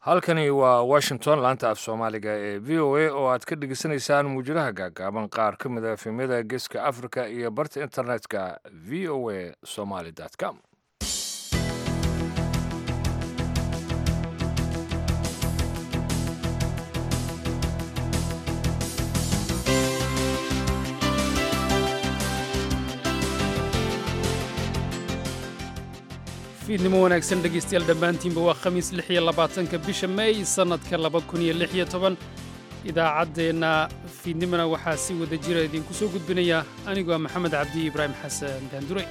halkani waa washington laanta af soomaaliga ee v o a oo aad ka dhegeysanaysaan muujadaha gaagaaban qaar ka mid a efemyada geeska africa iyo barta internetka v o a somaly com fiidnimo wanaagsan dhegaystayaal dhammaantiinba waa khamiis lix iyo labaatanka bisha meey sannadka laba kun iyo lix iyo toban idaacaddeenna fiidnimona waxaa si wada jira idinku soo gudbinaya anigoo maxamed cabdi ibraahim xasan gaandure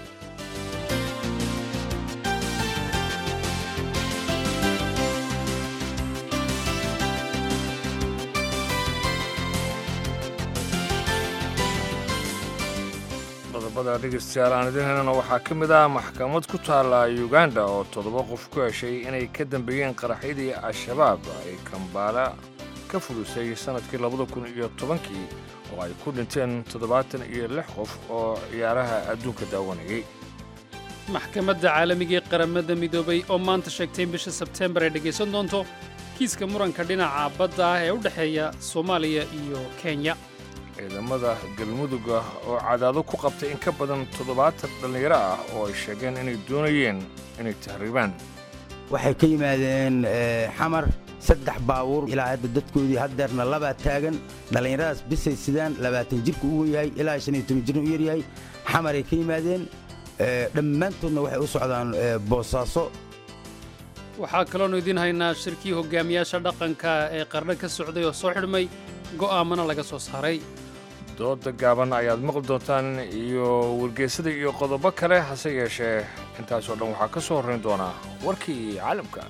qodobada dhegeystayaal aan idin helana waxaa ka mid ah maxkamad ku taalla uganda oo toddoba qof ku heshay inay ka dambeeyeen qaraxyadii al-shabaab ay kambaala ka fudisay sannadkii labada kun iyo tobankii oo ay ku dhinteen toddobaatan iyo lix qof oo ciyaaraha adduunka daawanayay maxkamadda caalamiga ee qaramada midoobay oo maanta sheegtay in bisha sebteembar ay dhegaysan doonto kiiska muranka dhinaca badda ah ee u dhexeeya soomaaliya iyo kenya ciidamada galmuduga oo cadaado ku qabtay in ka badan toddobaatan dhallinyaro ah oo ay sheegeen inay doonayeen inay tahriibaan waxay ka yimaadeen xamar saddex baabuur ilaa hadda dadkoodii haddeerna labaa taagan dhallinyaradaas bisay sidaan labaatan jirka u wen yahay ilaa shan iyo toban jirna u yaryahay xamaray ka yimaadeen dhammaantoodna waxay u socdaan boosaaso waxaa kaloonu idiin haynaa shirkii hogaamiyaasha dhaqanka ee qarno ka socday oo soo xidhmay go'aamana laga soo saaray dooda gaaban ayaad maqli doontaan iyo wargeysada iyo qodobo kale hase yeeshee intaasoo dhan waxaa ka soo horrayn doonaa warkii caalamka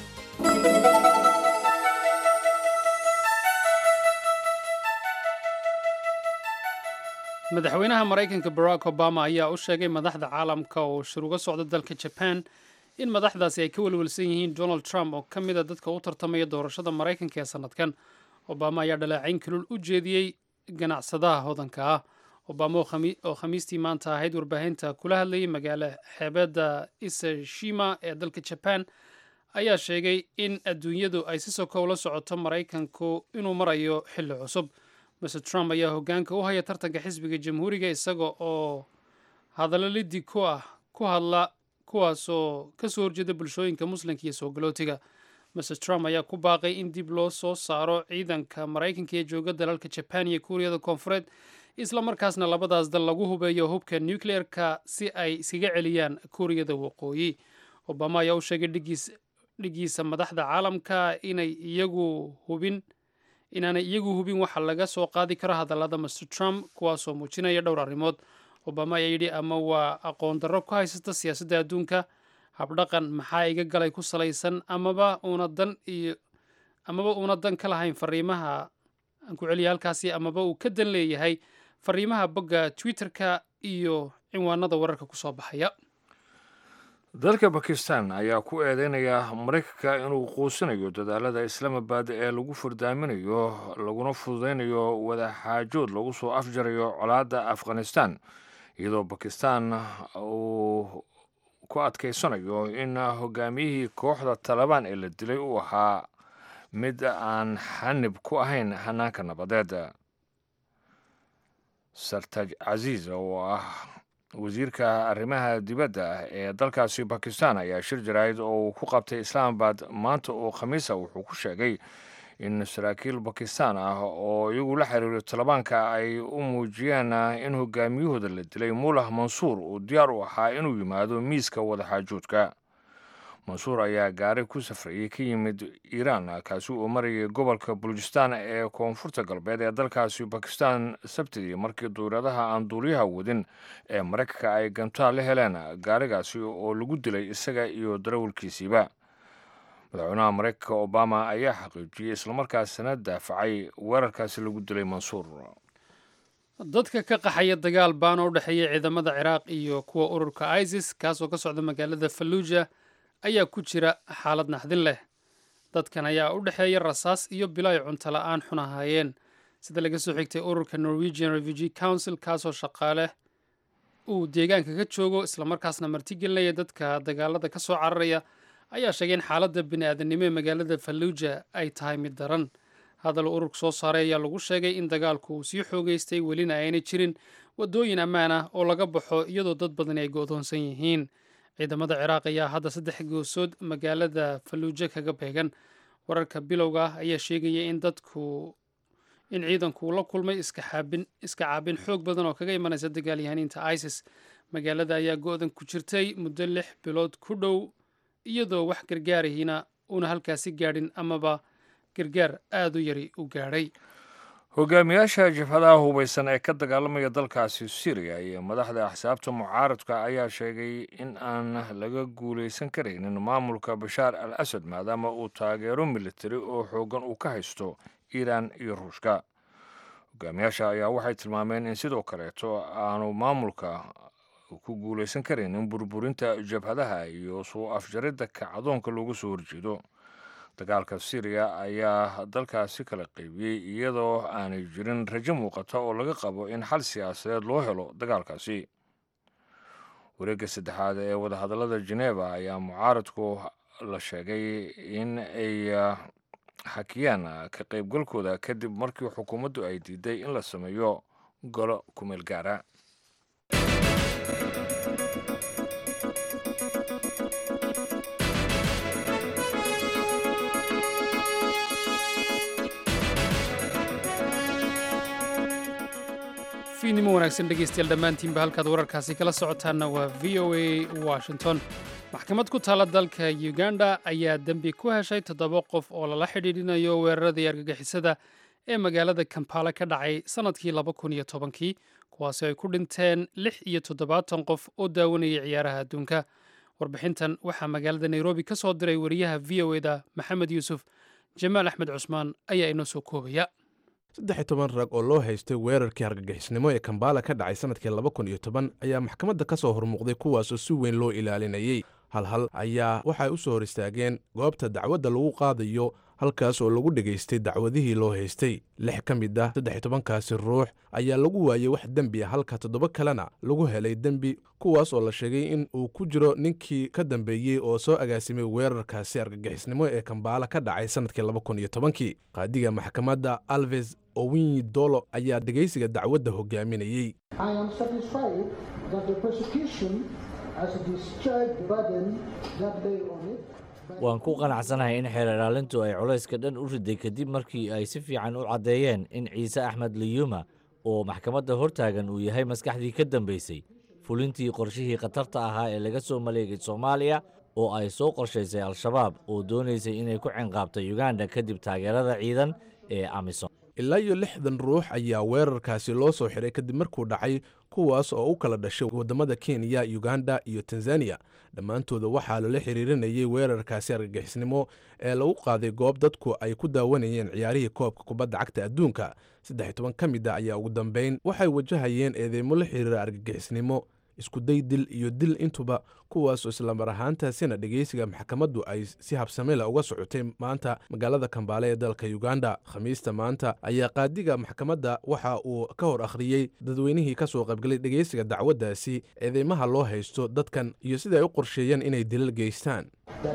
madaxweynaha maraykanka barack obama ayaa u sheegay madaxda caalamka oo shir uga socda dalka jaban in madaxdaasi ay ka welwelsan yihiin donald trump oo ka mida dadka u tartamaya doorashada maraykanka ee sannadkan obama ayaa dhaleecayn kalul u jeediyey ganacsadaha hodanka ah obama oo khamiistii maanta ahayd warbaahinta kula hadlayay magaalo xeebadda isashima ee dalka jaban ayaa sheegay in adduunyadu ay si sokow la socoto maraykanku inuu marayo xilli cusub mr trump ayaa hoggaanka u haya tartanka xisbiga jamhuuriga isaga oo hadallo liddi ku ah ku hadla kuwaasoo ka soo horjeeda bulshooyinka muslimka iyo soo galootiga mr trump ayaa ku baaqay in dib loo soo saaro ciidanka maraykanka ee jooga dalalka jaban iyo kuuriyada koonfureed isla markaasna labadaas dal lagu hubeeyo hubka nucleer-ka si ay iskaga celiyaan kuuriyada waqooyi obama ayaa u sheegay dhigiisa madaxda caalamka inay iyagu hubin inaanay iyagu hubin waxa laga soo qaadi karo hadallada mr trump kuwaasoo muujinaya dhowr arrimood obama ayaa yidhi ama waa aqoon darro ku haysata siyaasadda adduunka habdhaqan maxaa iga galay ku salaysan amaba uuna dan iyo amaba uuna dan ka lahayn fariimaha aan ku celiya halkaasi amaba uu ka dan leeyahay fariimaha bogga twitter-ka iyo cinwaanada wararka ku soo baxaya dalka bakistan ayaa ku eedeynaya maraykanka inuu quusinayo dadaalada islaamabad ee lagu furdaaminayo laguna fududaynayo wadaxaajood lagu soo afjarayo colaadda afghanistan iyadoo bakistan uu ku adkaysanayo in hogaamiyihii kooxda talabaan ee la dilay uu ahaa mid aan xanib ku ahayn hanaanka nabadeed sartaj casiis oo ah wasiirka arrimaha dibadda ee dalkaasi bakistan ayaa shir jaraa'id oo uu ku qabtay islaamabad maanta oo khamiisa wuxuu ku sheegay in saraakiil bakistan ah oo iyagu la xiriiro talibaanka ay u muujiyeen in hogaamiyahooda la dilay mullah mansuur uu diyaar u ahaa inuu yimaado miiska wadaxaajoodka mansuur ayaa gaari ku safrayay ka yimid iiraan kaasi uu marayay gobolka bulujistan ee koonfurta galbeed ee dalkaasi bakistan sabtidii markii duuradaha aan duuliyaha wadin ee maraykanka ay gantaal la heleen gaarigaasi oo lagu dilay isaga iyo darawalkiisiiba madaxweynaha maraykanka obama ayaa xaqiijiyey islamarkaasina daafacay weerarkaasi lagu dilay mansuur dadka ka qaxaya dagaal baan oo u dhexeeya ciidamada ciraaq iyo kuwa ururka isis kaasoo ka socda magaalada falluuja ayaa ku jira xaalad naxdin leh dadkan ayaa u dhexeeya rasaas iyo bilo ay cunto la-aan xun ahaayeen sida laga soo xigtay ururka norwegian refugee council kaasoo shaqaale uu deegaanka ka joogo islamarkaasna martigelinaya dadka dagaalada ka soo cararaya ayaa sheegay in xaaladda bini-aadanimo ee magaalada falluuja ay tahay mid daran hadal ururka soo saaray ayaa lagu sheegay in dagaalku uu sii xoogeystay welina aynay jirin waddooyin ammaan ah oo laga baxo iyadoo dad badani ay go'doonsan yihiin ciidamada ciraaq ayaa hadda saddex goosood magaalada falluuja kaga beegan wararka bilowga ah ayaa sheegaya in dadku in ciidanku uu la kulmay iska caabin xoog badan oo kaga imanaysa dagaalyahaniinta isis magaalada ayaa go-dan ku jirtay muddo lix bilood ku dhow iyadoo wax gargaarihina uuna halkaasi gaadhin amaba gargaar aada u yari u gaadhay hogaamiyaasha jabhadaha hubaysan ee ka dagaalamaya dalkaasi syriya iyo madaxda axsaabta mucaaradka ayaa sheegay in aan laga guulaysan karaynin maamulka bashaar al asad maadaama uu taageero militari oo xoogan uu ka haysto iiraan iyo ruushka hogaamiyaasha ayaa waxay tilmaameen in sidoo kaleeto aanu maamulka ku guulaysan karaynin burburinta jabhadaha iyo suu afjaridda kacdoonka loogu soo horjeedo dagaalka syriya ayaa dalkaasi kala qaybiyey iyadoo aanay jirin rajo muuqata oo laga qabo in xal siyaasadeed loo helo dagaalkaasi wareegga saddexaad ee wadahadallada geneva ayaa mucaaradku la sheegay in ay xakiyaan ka qaybgalkooda kadib markii xukuumaddu ay diiday in la sameeyo golo kumeel gaara fiidnimo wanaagsan dhegeystayaal dhammaantiinba halkaad wararkaasi kala socotaanna waa v o a washington maxkamad ku taala dalka uganda ayaa dembi ku heshay toddoba qof oo lala xidhiidhinayo weeraradii argagixisada ee magaalada kampala ka dhacay sannadkii laba kun iyo tobankii kuwaasi ay ku dhinteen lix iyo toddobaatan qof oo daawanayay ciyaaraha adduunka warbixintan waxaa magaalada nairobi ka soo diray wariyaha v o eda maxamed yuusuf jamaal axmed cusmaan ayaa inoo soo koobaya saddex iyo toban rag oo loo haystay weerarkii hargagixisnimo ee kambala ka dhacay sannadkii laba kun iyo toban ayaa maxkamadda ka soo hormuuqday kuwaasoo si weyn loo ilaalinayey halhal ayaa waxay u soo hor istaageen goobta dacwadda lagu qaadayo halkaas oo lagu dhegaystay dacwadihii loo haystay lix ka mid ah saddex iyo tobankaasi ruux ayaa lagu waayey wax dembi ah halka toddoba kalena lagu helay dembi kuwaas oo la sheegay in uu ku jiro ninkii ka dambeeyey oo soo agaasimay weerarkaasi argagixisnimo ee kambaala ka dhacay sannadkii laba kun iyo tobankii qaadiga maxkamadda alves owinyi dolo ayaa dhegaysiga dacwadda hogaaminayey waan ku qanacsanahay in xeer ilaalintu ay culayska dhan u riday kadib markii ay si fiican u caddeeyeen in ciise axmed liyuma oo maxkamadda hortaagan uu yahay maskaxdii ka dambaysay fulintii qorshihii khatarta ahaa ee laga soo maleegay soomaaliya oo ay soo qorshaysay al-shabaab oo doonaysay inay ku cinqaabta yuganda kadib taageerada ciidan ee amisom ilaa iyo lixdan ruux ayaa weerarkaasi loo soo xiray kadib markuu dhacay kuwaas oo u kala dhashay waddamada kenya uganda iyo tanzaniya dhammaantooda waxaa lala xiriirinayay weerarkaasi argagixisnimo ee lagu qaaday goob dadku ay ku daawanayeen ciyaarihii koobka kubadda cagta adduunka saddex iyo toban ka mid a ayaa ugu dambayn waxay wajahayeen eedeymo la xiriira argagixisnimo iskuday dil iyo dil intuba kuwaasoo islamar ahaantaasina dhegeysiga maxkamaddu ay si habsamela uga socotay maanta magaalada kambaale ee dalka uganda khamiista maanta ayaa qaadiga maxkamadda waxa uu ka hor akhriyey dadweynihii ka soo qaybgalay dhegeysiga dacwaddaasi eedeymaha loo haysto dadkan iyo sida ay u qorsheeyeen inay dilal geystaan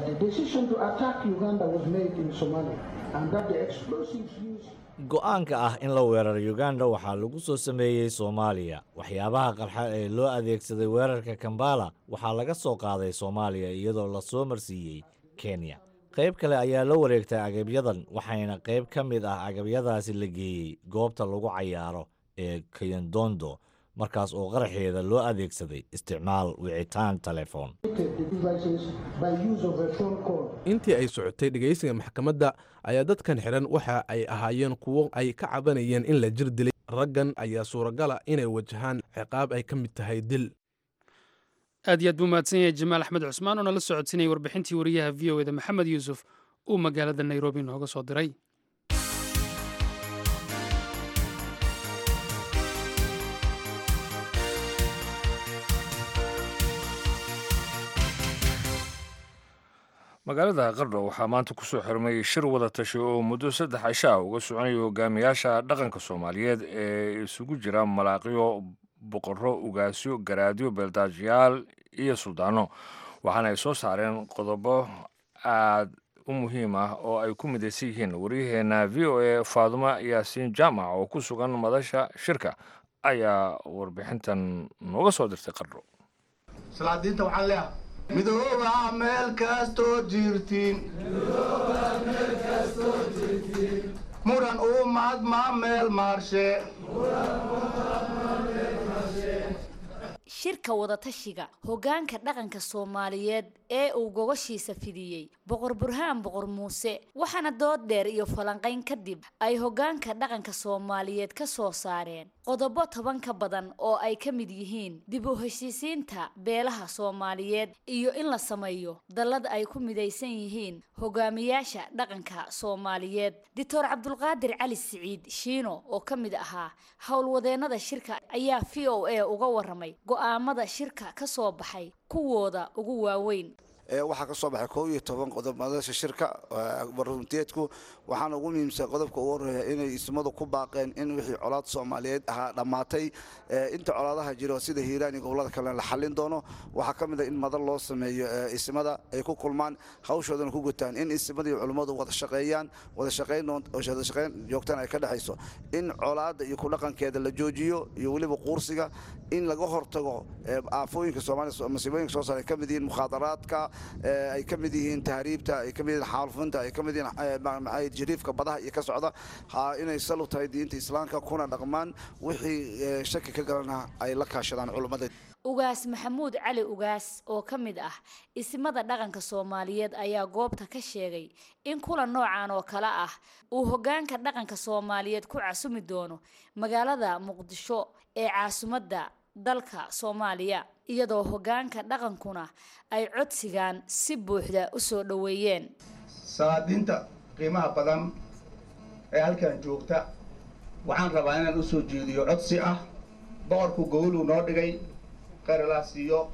go'aanka ah in la weeraro yuganda waxaa lagu soo sameeyey soomaaliya waxyaabaha qarxa ee loo adeegsaday weerarka kambala waxaa laga soo qaaday soomaaliya iyadoo la soo marsiiyey kenya qayb kale ayaa la wareegtay agabyadan waxayna qayb ka mid ah agabyadaasi la geeyey goobta lagu cayaaro ee kayandondo markaas oo qaraxeeda loo adeegsaday isticmaal wicitaan telefoon intii ay socotay dhegaysiga maxkamadda ayaa dadkan xidhan waxa ay ahaayeen kuwo ay ka cabanayeen in la jir dilay raggan ayaa suuragala inay wajahaan ciqaab ay ka mid tahay dil aad iyo aad buu mahadsan yahay jamaal axmed cusmaan oo nala socodsinayay warbixintii wariyaha v o eda maxamed yuusuf uu magaalada nairobi nooga soo diray magaalada qardho waxaa maanta kusoo xirmay shir wada tashi oo muddo saddex cisho ah uga soconaya hogaamiyaasha dhaqanka soomaaliyeed ee isugu jira malaaqyo boqorro ugaasyo garaadyo beeldaajiyaal iyo suldaano waxaana ay soo saareen qodobo aad u muhiim ah oo ay ku midaysan yihiin waryaheena v o a faadumo yaasiin jaamac oo ku sugan madasha shirka ayaa warbixintan nooga soo dirtay qardho salaadiinta waxaan leeyahay midooba meel kastoo jirtiin muran ummad ma meel maarshe shirka wadatashiga hoggaanka dhaqanka soomaaliyeed ee uu gogoshiisa fidiyey boqor burhaan boqor muuse waxaana dood dheer iyo falanqayn kadib ay hoggaanka dhaqanka soomaaliyeed ka soo saareen qodobo toban ka badan oo ay ka mid yihiin dib u heshiisiinta beelaha soomaaliyeed iyo in la sameeyo dallad ay ku midaysan yihiin hogaamiyaasha dhaqanka soomaaliyeed doctor cabdulqaadir cali siciid shiino oo ka mid ahaa howlwadeennada shirka ayaa v o a uga waramay go'aamada shirka ka soo baxay kuwooda ugu waaweyn waxaa ka soo baxay koob iyo toban qodob madasha shirka barunteedku waxaana ugu muhiimsan qodobka ugu horeeya inay ismadu ku baaqeen in wixii colaad soomaaliyeed ahaa dhammaatay inta colaadaha jiro sida hiiraan iyo gobolada kalena la xallin doono waxaa ka mid a in madal loo sameeyo ismada ay ku kulmaan hawshoodana ku gutaan in ismada iyo culummadu wada shaqeeyaan wada shaqeyn wada shaqeyn joogtana ay ka dhexayso in colaadda iyo ku dhaqankeeda la joojiyo iyo weliba quursiga in laga hortago aafooyinka soomaaliya masiibooyinka soo saar ay ka mid yihiin mukhaadaraadka ay ka mid yihiin tahriibta ay ka mid yihiin xaalufinta ay ka mid yihiin jariifka badaha iyo ka socda inay salu tahay diinta islaamka kuna dhaqmaan wixii shaki ka galana ay la kaashadaan culummada ugaas maxamuud cali ugaas oo ka mid ah ismada dhaqanka soomaaliyeed ayaa goobta ka sheegay in kulan noocan oo kale ah uu hoggaanka dhaqanka soomaaliyeed ku casumi doono magaalada muqdisho ee caasimadda dalka soomaaliya iyadoo hoggaanka dhaqankuna ay codsigan si buuxda u soo dhoweeyeen salaadiinta qiimaha badan ee halkan joogta waxaan rabaa inaan u soo jeediyo codsi ah boqorku gowluu noo dhigay qarilaa siiyo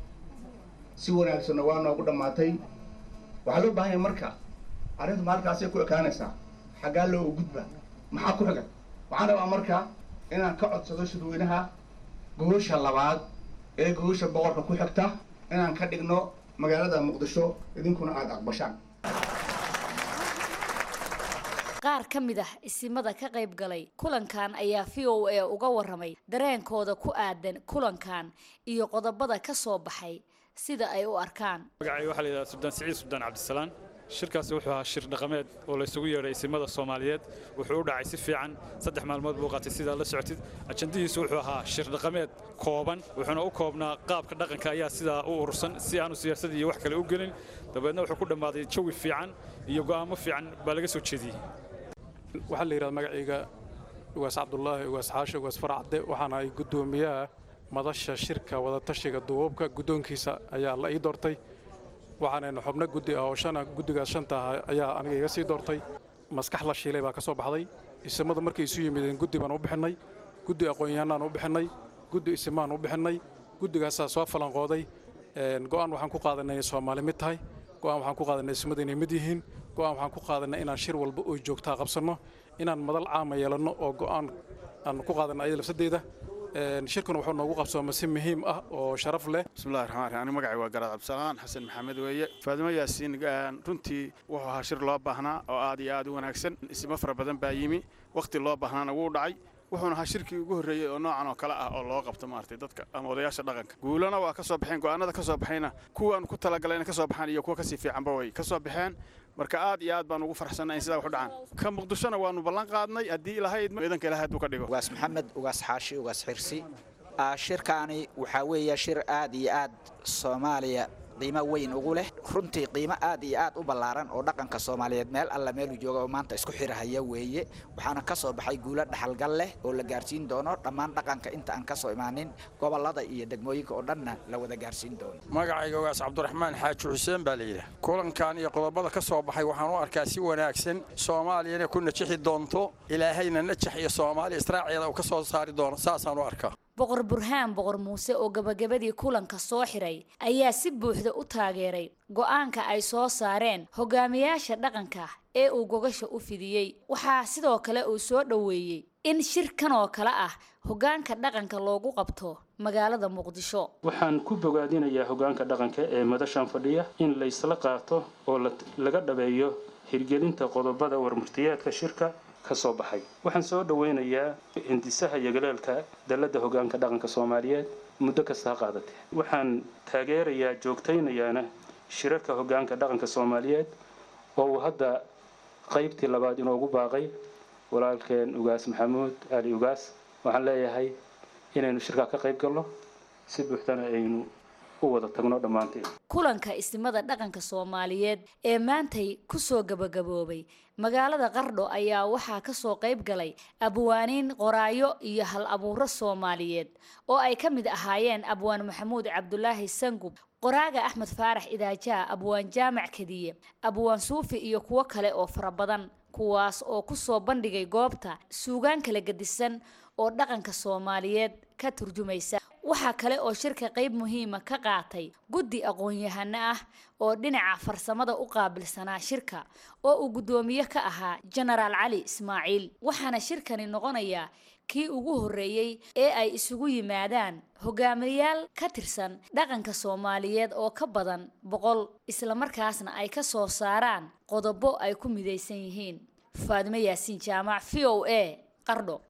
si wanaagsanna waa noogu dhammaatay waxaa loo baahan yahay marka arrintu ma halkaasay ku ekaanaysaa xaggaa loo gudba maxaa ku xigan waxaan rabaa marka inaan ka codsado shirweynaha gogosha labaad ee gogosha boqorka ku xigta inaan ka dhigno magaalada muqdisho idinkuna aada aqbashaan qaar ka mid ah isimada ka qayb galay kulankan ayaa v o a uga waramay dareenkooda ku aadan kulankan iyo qodobada ka soo baxay sida ay u arkaan magacay waxaa la yidhahdaa subdaan siciid subdaan cabdisalaan shirkaasi wuxuu ahaa shir dhaqameed oo laysugu yeedhay isimada soomaaliyeed wuxuu u dhacay si fiican saddex maalmood buu qaatay sidaa la socotid ajandihiisu wuxuu ahaa shir dhaqameed kooban wuxuuna u koobnaa qaabka dhaqanka ayaa sidaa u urursan si aanu siyaasad iyo wax kale u gelin dabeedna wuxuu ku dhammaaday jawi fiican iyo go'aamo fiican baa laga soo jeediyey waxaa la yidhahda magacayga ugaas cabdulaahi ugaas xaashi ugaas faracde waxaana ay guddoomiyaha madasha shirka wadatashiga duubabka guddoonkiisa ayaa la ii doortay waxaanayna xubno guddi ah oo shana guddigaas shanta ah ayaa aniga iga sii doortay maskax la shiilay baa ka soo baxday isimadu markay isu yimideen guddi baan u bixinnay guddi aqoon-yahanaan u bixinnay guddi isimaan u bixinnay guddigaasaa soo falanqooday go'aan waxaan ku qaadanay inay soomaali mid tahay go'aan waxaan ku qaadanay isimadu inay mid yihiin go'aan waxaan ku qaadanay inaan shir walba oo joogtaa qabsanno inaan madal caama yeelanno oo go'aan aan ku qaadanno ayada lafsadeeda shirkuna wuxuu noogu qabsooma si muhiim ah oo sharaf leh bismillahi raxmaan raxiim ani magacay waa garaad cabdisalaan xasan maxamed weeye faadimo yaasiin runtii wuxuu ahaa shir loo baahnaa oo aad iyo aad u wanaagsan ismo fara badan baa yimi wakhti loo baahnaana wuu dhacay wuxuuna ahaa shirkii ugu horreeyey oo noocan oo kale ah oo loo qabto maaragtay dadka ama odayaasha dhaqanka guulana waa ka soo baxeen go'aanada ka soo baxayna kuwaan ku talagalayna ka soo baxaan iyo kuwa kasii fiicanba way ka soo baxeen marka aad iyo aad baan ugu farxsanay in sidaa wax u dhacaan ka muqdishona waanu ballan qaadnay haddii ilahayd idanka ilahay hadduu ka dhigo ugaas maxamed ugaas xaashi ugaas xirsi shirkaani waxaa weeye shir aad iyo aad soomaaliya qiimo weyn ugu leh runtii qiimo aad iyo aad u ballaaran oo dhaqanka soomaaliyeed meel alla meeluu jooga oo maanta isku xirahaya weeye waxaana ka soo baxay guulo dhaxalgal leh oo la gaarsiin doono dhammaan dhaqanka inta aan ka soo imaanin gobollada iyo degmooyinka oo dhanna la wada gaarsiin doono magacayga ogaas cabdiraxmaan xaaji xuseen baa layidhaah kulankan iyo qodobada ka soo baxay waxaan u arkaa si wanaagsan soomaaliyana ku najixi doonto ilaahayna najax iyo soomaaliya israaceeda uu ka soo saari doono saasaan u arkaa boqor burhaan boqor muuse oo gabagabadii kulanka soo xiray ayaa si buuxda u taageeray go'aanka ay soo saareen hogaamiyaasha dhaqanka ee uu gogasha u fidiyey waxaa sidoo kale uu soo dhoweeyey in shirkan oo kale ah hoggaanka dhaqanka loogu qabto magaalada muqdisho waxaan ku bogaadinayaa hoggaanka dhaqanka ee madashan fadhiya in laysla qaato oo laga dhabeeyo hirgelinta qodobada warmurtiyeedka shirka ka soo baxay waxaan soo dhoweynayaa hindisaha yogaleelka dalladda hoggaanka dhaqanka soomaaliyeed muddo kasta ha qaadatee waxaan taageerayaa joogtaynayaana shirarka hoggaanka dhaqanka soomaaliyeed oo uu hadda qaybtii labaad inoogu baaqay walaalkeen ugaas maxamuud ali ugaas waxaan leeyahay inaynu shirkaa ka qayb galno si buuxdana aynu u wada tagno dhammaanteen kulanka isnimada dhaqanka soomaaliyeed ee maantay kusoo gabagaboobay magaalada qardho ayaa waxaa kasoo qayb galay abwaaniin qoraayo iyo hal abuuro soomaaliyeed oo ay ka mid ahaayeen abwaan maxamuud cabdulaahi sangub qoraaga axmed faarax idaajaa abwaan jaamac kadiye abwaan suufi iyo kuwo kale oo fara badan kuwaas oo kusoo bandhigay goobta suugaan kala gedisan oo dhaqanka soomaaliyeed ka turjumaysa waxaa kale oo shirka qayb muhiima ka qaatay guddi aqoon-yahano ah oo dhinaca farsamada u qaabilsanaa shirka oo uu guddoomiye ka ahaa jenaraal cali ismaaciil waxaana shirkani noqonayaa kii ugu horreeyey ee ay isugu yimaadaan hogaamiyayaal ka tirsan dhaqanka soomaaliyeed oo ka badan boqol islamarkaasna ay ka soo saaraan qodobo ay ku midaysan yihiin faadimo yaasiin jaamac v o a qardho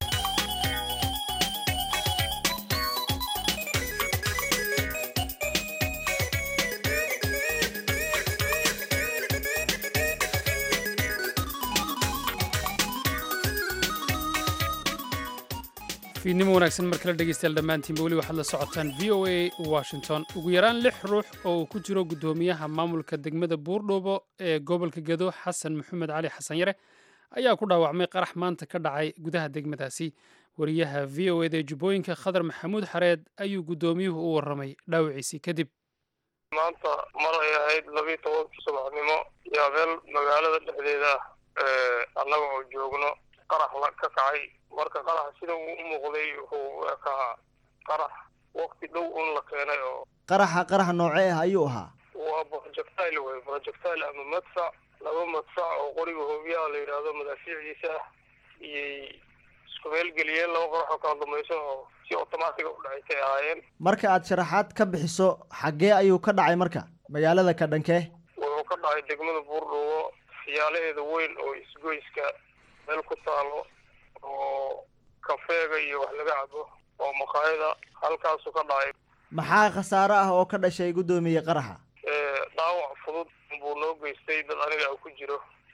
fiidnimo wanaagsan mar kale dhegeystayaal dhammaantiinba weli waxaad la socotaan v o a washington ugu yaraan lix ruux oo uu ku jiro guddoomiyaha maamulka degmada buurdhuubo ee gobolka gedo xasan maxamed cali xasan yare ayaa ku dhaawacmay qarax maanta ka dhacay gudaha degmadaasi wariyaha v o eda ee jubbooyinka khadar maxamuud xareed ayuu guddoomiyuhu u warramay dhaawiciisii kadib maanta mar ay ahayd labiiyo tobankii subaxnimo yaa meel magaalada dhexdeeda ah annaga oo joogno qarax la ka kacay marka qaraxa sida uu u muuqday wuxuu ekaa qarax waqti dhow un la keenay oo qaraxa qarax noocee ah ayuu ahaa waa projectile wey projectile ama madfac laba madfac oo qoriga hoobiyaha la yidhaahdo madaafiicdiisa ah iyay isku meel geliyeen laba qarax oo kala dumayso oo si automatiga u dhacaysay ahaayeen marka aad sharaxaad ka bixiso xaggee ayuu ka dhacay marka magaalada ka dhankee wuxuu ka dhacay degmada buurdhuubo siyaalaheeda weyn oo isgoyska meel ku taalo oo kafeega iyo wax laga cabo oo maqaayada halkaasuu ka dhacay maxaa khasaare ah oo ka dhashay guddoomiye qaraxa dhaawac fudud buu noo geystay dad aniga ku jiro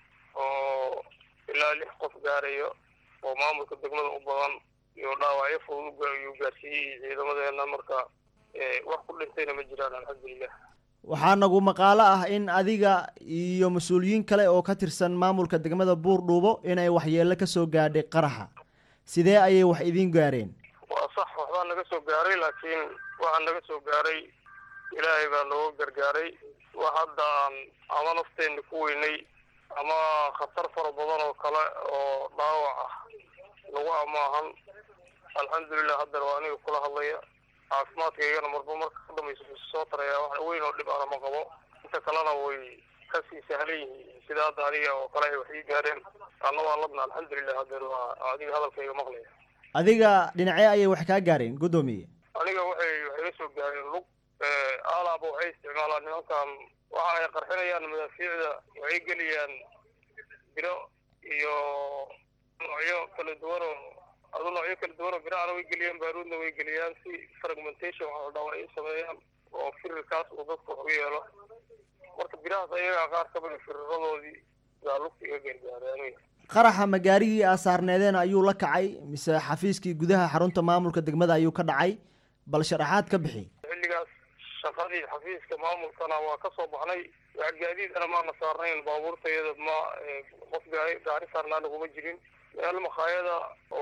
oo ilaa lix qof gaarayo oo maamulka degmada u badan iyo dhaawacyo fudud ayuu gaarsiiyey ciidamadeena marka wax ku dhintayna ma jiraan alxamdulilah waxaa nagu maqaalo ah in adiga iyo mas-uuliyiin kale oo ka tirsan maamulka degmada buurdhuubo inay waxyeello ka soo gaadhay qaraxa sidee ayay wax idiin gaareen waa sax waxbaa naga soo gaaray laakiin waxaa naga soo gaaray ilaahay baa nooga gargaaray wax hadda aan ama nafteenna ku weynay ama khatar fara badan oo kale oo dhaawac ah lagu amaahan alxamdulilah haddana waa aniga kula hadlaya caafimaadkaygana marba marka ka dambaysa soo taraya wax weyn oo dhib ana ma qabo inta kalena way kasii sahlan yihiin sida hadda aniga oo kale ay wax ii gaareen anna waa ladna alxamdulilah haddana waa adiga hadalkayga maqlaya adiga dhinacee ayay wax kaa gaareen guddoomiye aniga waxay waxay la soo gaareen lug alaaba waxay isticmaalaan nimankan waxa ay qarxinayaan madaafiicda waxay geliyaan biro iyo noocyo kala duwan oo adu noocyo kala duwan oo birahana way geliyaan baaruudna way geliyaan si fragmentation waxa la dhaho ay sameeyaan oo firirkaas uu dadku wax u yeelo marka birahaas ayagaa qaar ka mida firiradoodii baa lugta iga gargaaray aniga qaraxa ma gaarigii aa saarneedeen ayuu la kacay mise xafiiskii gudaha xarunta maamulka degmada ayuu ka dhacay bal sharaxaad ka bixi xilligaas shaqadii xafiiska maamulkana waa ka soo baxnay wax gaadiidana maana saarnayn baabuurtayada ma qof gaari gaari saarnaana kuma jirin meel makhaayada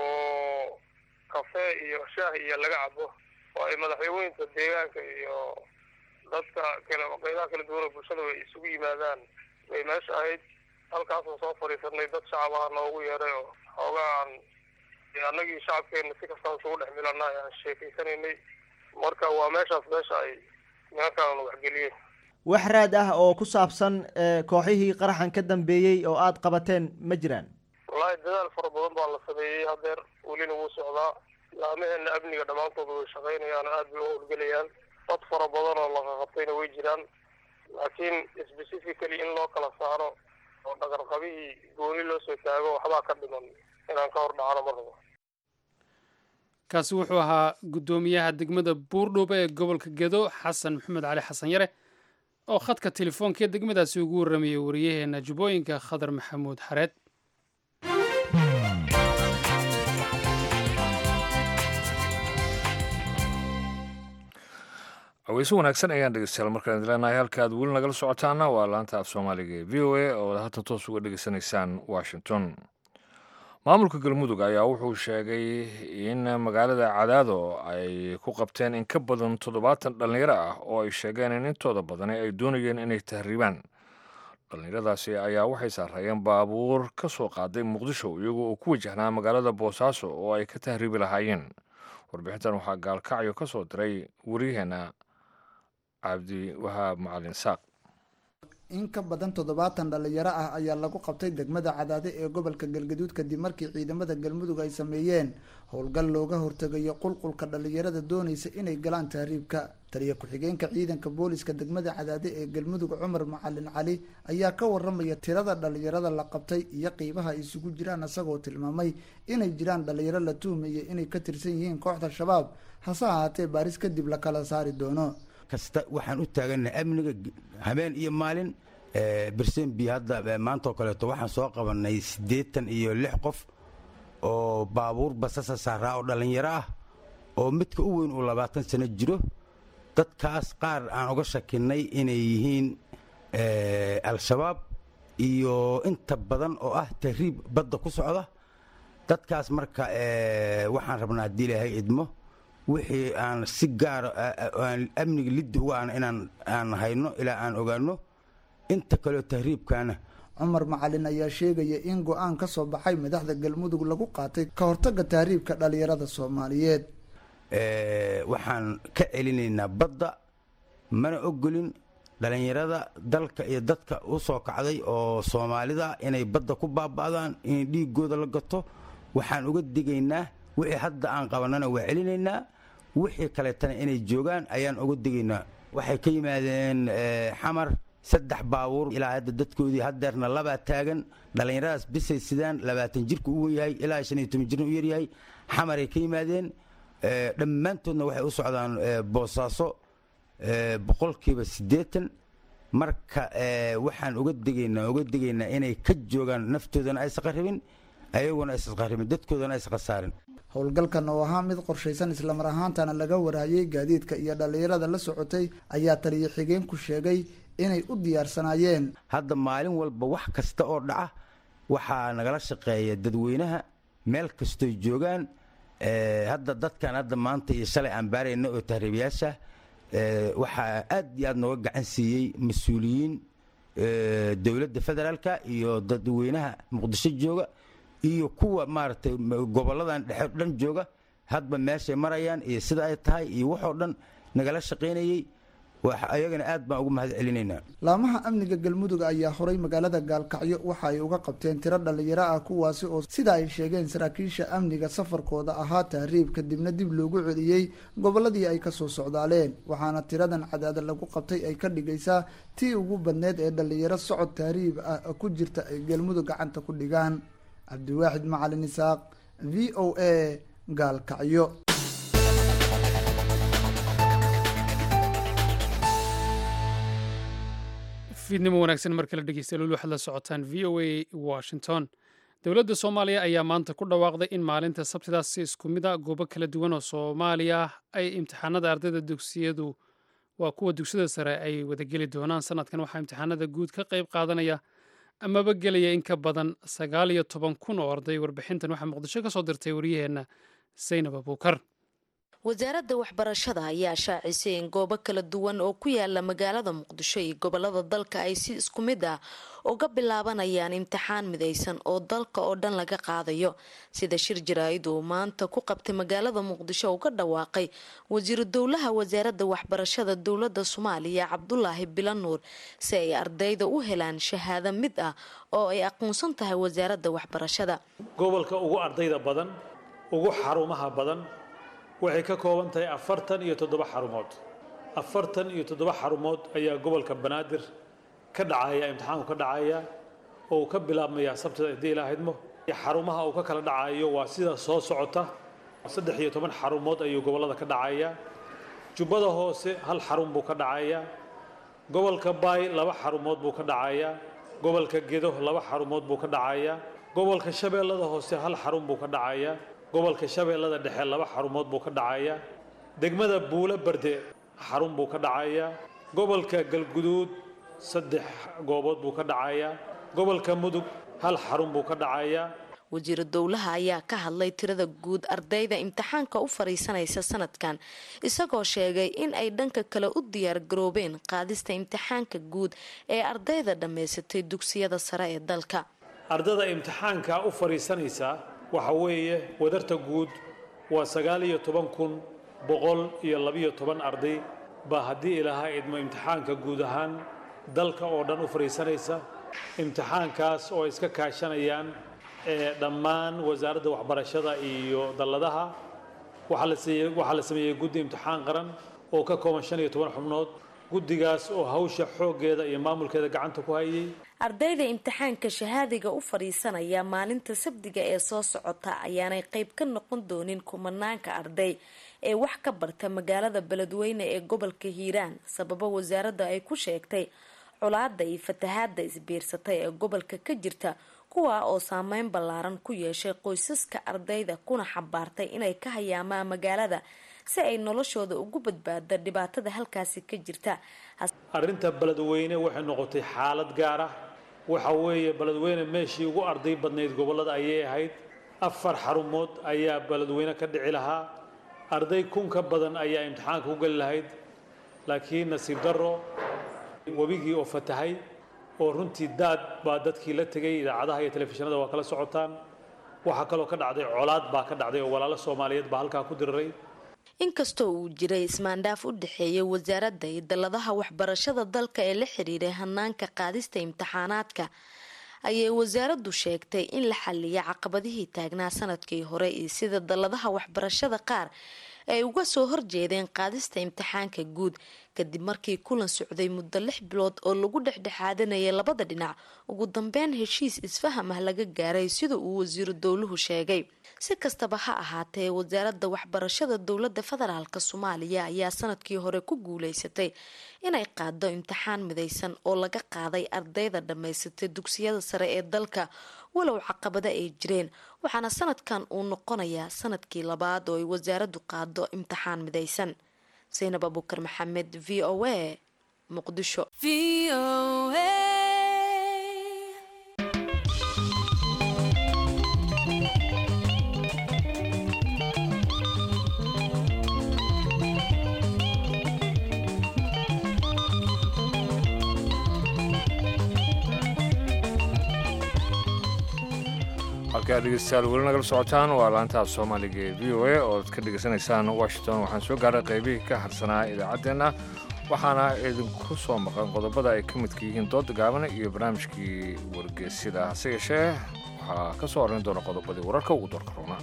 oo kafee iyo shaah iyo laga cabo oo ay madaxweyneynta deegaanka iyo dadka kale qeydaha kala duwan oo bulshada ay isugu yimaadaan bay meesha ahayd halkaasoo soo fadhiisanay dad shacabaha noogu yeeray oo xoogaan annagii shacabkeena si kastaan isugu dhex milanay aan sheekeysanaynay marka waa meeshaas meesha ay nimankaan waxgeliyeen wax raad ah oo ku saabsan kooxihii qaraxan ka dambeeyey oo aada qabateen ma jiraan wallaahi dadaal fara badan baa la sameeyey hadeer welina wuu socdaa laamaheena amniga dhammaantood way shaqaynayaan aada bay u howlgelayaan dad fara badan oo laqaqabtayna way jiraan laakiin specifically in loo kala saaro oo dhaqarqabihii gooni loo soo taago waxbaa ka dhiman inaan ka hor dhacano ma rabo kaasi wuxuu ahaa guddoomiyaha degmada buurdhuuba ee gobolka gedo xasan maxamed cali xasan yare oo khadka telefoonka ee degmadaasi ugu warramayay wariyaheena jubbooyinka khadar maxamuud xareed haweyse wanaagsan ayaan dhegeystayaal markaan idin leenahay halka aad weli nagala socotaana waa laanta af soomaaliga ee v o a oo hadda toos uga dhegeysanaysaan washington maamulka galmudug ayaa wuxuu sheegay in magaalada cadaado ay ku qabteen in ka badan toddobaatan dhallinyaro ah oo ay sheegeen in intooda badani ay doonayeen inay tahriibaan dhallinyaradaasi ayaa waxay saareeyeen baabuur ka soo qaaday muqdisho iyagoo uu ku wajahnaa magaalada boosaaso oo ay ka tahriibi lahaayeen warbixintan waxaa gaalkacyo ka soo diray waryaheena cabdi wahaab macalin saaq in ka badan toddobaatan dhallinyaro ah ayaa lagu qabtay degmada cadaade ee gobolka galgaduud kadib markii ciidamada galmudug ay sameeyeen howlgal looga hortegayo qulqulka dhallinyarada doonaysa inay galaan tahriibka taliya ku-xigeenka ciidanka booliska degmada cadaade ee galmudug cumar macalin cali ayaa ka waramaya tirada dhallinyarada la qabtay iyo qiibaha ay isugu jiraan isagoo tilmaamay inay jiraan dhallinyaro la tuhmaya inay ka tirsan yihiin kooxda shabaab hase ahaatee baaris kadib la kala saari doono kasta waxaan u taagannahay amniga habeen iyo maalin bersenbi hadda maanta oo kaleeto waxaan soo qabanay siddeetan iyo lix qof oo baabuur basasa saaraa oo dhallinyaro ah oo midka u weyn uu labaatan sano jiro dadkaas qaar aan uga shakinay inay yihiin al-shabaab iyo inta badan oo ah tahriib badda ku socda dadkaas marka waxaan rabnaa haddii ilaahay idmo wixii aan si gaara aan amniga liddi uga aan inaan aan hayno ilaa aan ogaano inta kaleo tahriibkaana cumar macalin ayaa sheegaya in go-aan ka soo baxay madaxda galmudug lagu qaatay ka hortagga tahriibka dhallinyarada soomaaliyeed waxaan ka celinaynaa badda mana ogolin dhallinyarada dalka iyo dadka u soo kacday oo soomaalida inay badda ku baaba'daan in dhiigooda la gato waxaan uga digaynaa wixii hadda aan qabanana waa celinaynaa wixii kaleetana inay joogaan ayaan uga digaynaa waxay ka yimaadeen xamar saddex baabuur ilaa hadda dadkoodii hadeerna labaa taagan dhallinyaradaas bisay sidaan labaatan jirka u wen yahay ilaa shan iyo toban jirna u yaryahay xamaray ka yimaadeen dhammaantoodna waxay u socdaan boosaaso boqolkiiba siddeetan marka waxaan uga digaynaa uga digaynaa inay ka joogaan naftoodana aysan qarribin ayaguna aysan qarribin dadkoodana aysan khasaarin howlgalkan oo ahaa mid qorshaysan islamar ahaantana laga waraayay gaadiidka iyo dhallinyarada la socotay ayaa taliya xigeenku sheegay inay u diyaarsanaayeen hadda maalin walba wax kasta oo dhaca waxaa nagala shaqeeya dadweynaha meel kastoy joogaan hadda dadkan hadda maanta iyo shalay aan baarayna oo tahriibayaasha waxaa aad iyo aad nooga gacan siiyey mas-uuliyiin dowladda federaalka iyo dadweynaha muqdisho jooga iyo kuwa maaragtay goboladan dhexe dhan jooga hadba meeshay marayaan iyo sida ay tahay iyo waxoo dhan nagala shaqaynayey ayagana aad baan ugu mahad celinaynaa laamaha amniga galmudug ayaa horay magaalada gaalkacyo waxa ay uga qabteen tiro dhallinyaro ah kuwaasi oo sida ay sheegeen saraakiisha amniga safarkooda ahaa tahriib kadibna dib loogu celiyey gobolladii ay kasoo socdaaleen waxaana tiradan cadaada lagu qabtay ay ka dhigaysaa tii ugu badneed ee dhallinyaro socod tahriib ah ku jirta ay galmudug gacanta ku dhigaan cabdiwaaxid macalin isaaq v o a gaalkacyo fiidnimo wanaagsan mar kale dhegeysta lul waxaad la socotaan v o a washington dowladda soomaaliya ayaa maanta ku dhawaaqday in maalinta sabtidaas si isku mid a goobo kala duwan oo soomaaliya ay imtixaanada ardayda dugsiyadu waa kuwa dugsiyada sare ay wadageli doonaan sanadkan waxaa imtixaanada guud ka qayb qaadanaya amaba gelaya in ka badan sagaal iyo toban kun oo arday warbixintan waxaa muqdisho ka soo dirtay waryaheenna saynab abuukar wasaaradda waxbarashada ayaa shaacisay in goobo kala duwan oo ku yaala magaalada muqdisho iyo gobolada dalka ay si isku mid ah uga bilaabanayaan imtixaan midaysan oo dalka oo dhan laga qaadayo sida shir jaraa'id uu maanta ku qabtay magaalada muqdisho uga dhawaaqay wasiiru dowlaha wasaaradda waxbarashada dowladda soomaaliya cabdulaahi bilanuur si ay ardayda u helaan shahaado mid ah oo ay aqoonsan tahay wasaaradda waxbarashada gobolka ugu ardayda badan ugu xarumaha badan waxay ka kooban tahay afartan iyo toddoba xarumood afartan iyo toddoba xarumood ayaa gobolka banaadir ka dhacaya imtixaanku ka dhacaya oo uu ka bilaabmayaa sabtida haddii ilaahidmo xarumaha uu ka kala dhacayo waa sida soo socota saddex iyo toban xarumood ayuu gobollada ka dhacaya jubbada hoose hal xarun buu ka dhacaya gobolka baay laba xarumood buu ka dhacaya gobolka gedo laba xarumood buu ka dhacaya gobolka shabeellada hoose hal xarun buu ka dhacaya gobolka shabeellada dhexe laba xarumood buu ka dhacaya degmada buulo barde xarun buu ka dhacaya gobolka galguduud saddex goobood buu ka dhacaya gobolka mudug hal xarun buu ka dhacaya wasiiru dowlaha ayaa ka hadlay tirada guud ardayda imtixaanka u fariisanaysa sanadkan isagoo sheegay in ay dhanka kale u diyaar garoobeen qaadista imtixaanka guud ee ardayda dhammaysatay dugsiyada sare ee dalka ardada imtixaanka u fariisanaysa waxa weeye wadarta guud waa sagaal iyo toban kun boqol iyo labiyo toban arday baa haddii ilaaha idmo imtixaanka guud ahaan dalka oo dhan u fariisanaysa imtixaankaas oo iska kaashanayaan dhammaan wasaaradda waxbarashada iyo dalladaha waxaa la sameeyey guddi imtixaan qaran oo ka kooban shan iyo toban xubnood guddigaas oo hawsha xooggeeda iyo maamulkeeda gacanta ku hayay ardayda imtixaanka shahaadiga u fadhiisanaya maalinta sabdiga ee soo socota ayaanay qayb ka noqon doonin kumanaanka arday ee wax ka barta magaalada beledweyne ee gobolka hiiraan sababo wasaaradda ay ku sheegtay colaada iyo fatahaada isbiirsatay ee gobolka ka jirta kuwaa oo saameyn ballaaran ku yeeshay qoysaska ardayda kuna xambaartay inay ka hayaamaan magaalada si ay noloshooda ugu badbaado dhibaatada halkaasi ka jirta arrinta beledweyne waxay noqotay xaalad gaar ah waxa weeye beledweyne meeshii ugu arday badnayd gobollada ayay ahayd afar xarumood ayaa beledweyne ka dhici lahaa arday kun ka badan ayaa imtixaanka u geli lahayd laakiin nasiib darro webigii oo fatahay oo runtii daad baa dadkii la tegay idaacadaha iyo telefishinada waa kala socotaan waxaa kaloo ka dhacday colaad baa ka dhacday oo walaalo soomaaliyeed baa halkaa ku diriray inkastoo uu jiray ismaandhaaf u dhexeeya wasaaradda iyo dalladaha waxbarashada dalka ee la xiriiray hanaanka qaadista imtixaanaadka ayay wasaaraddu sheegtay in la xaliya caqabadihii taagnaa sanadkii hore iyo sida dalladaha waxbarashada qaar ay uga soo horjeedeen qaadista imtixaanka guud kadib markii kulan socday muddo lix bilood oo lagu dhexdhexaadanayay labada dhinac ugu dambeyn heshiis isfaham ah laga gaaray sida uu wasiiru dowluhu sheegay si kastaba ha ahaatee wasaaradda waxbarashada dowladda federaalk soomaaliya ayaa sanadkii hore ku guuleysatay inay qaado imtixaan midaysan oo laga qaaday ardayda dhammaysatay dugsiyada sare ee dalka walow caqabado ay jireen waxaana sanadkan uu noqonayaa sanadkii labaad oo ay wasaaraddu qaado imtixaan midaysan saynab abukar maxamed v o a muqdisho halkaa dhegeystayaal weli nagala socotaan waa laantaha soomaaliga ee v o a ooad ka dhegeysanaysaan washington waxaan soo gaaray qaybihii ka harsanaa idaacaddeenna waxaana idinku soo maqan qodobada ay ka midka yihiin dooda gaabana iyo barnaamijkii wargeysyada hase yeeshee waxaa ka soo horrayn doona qodobadii wararka ugu doorka roona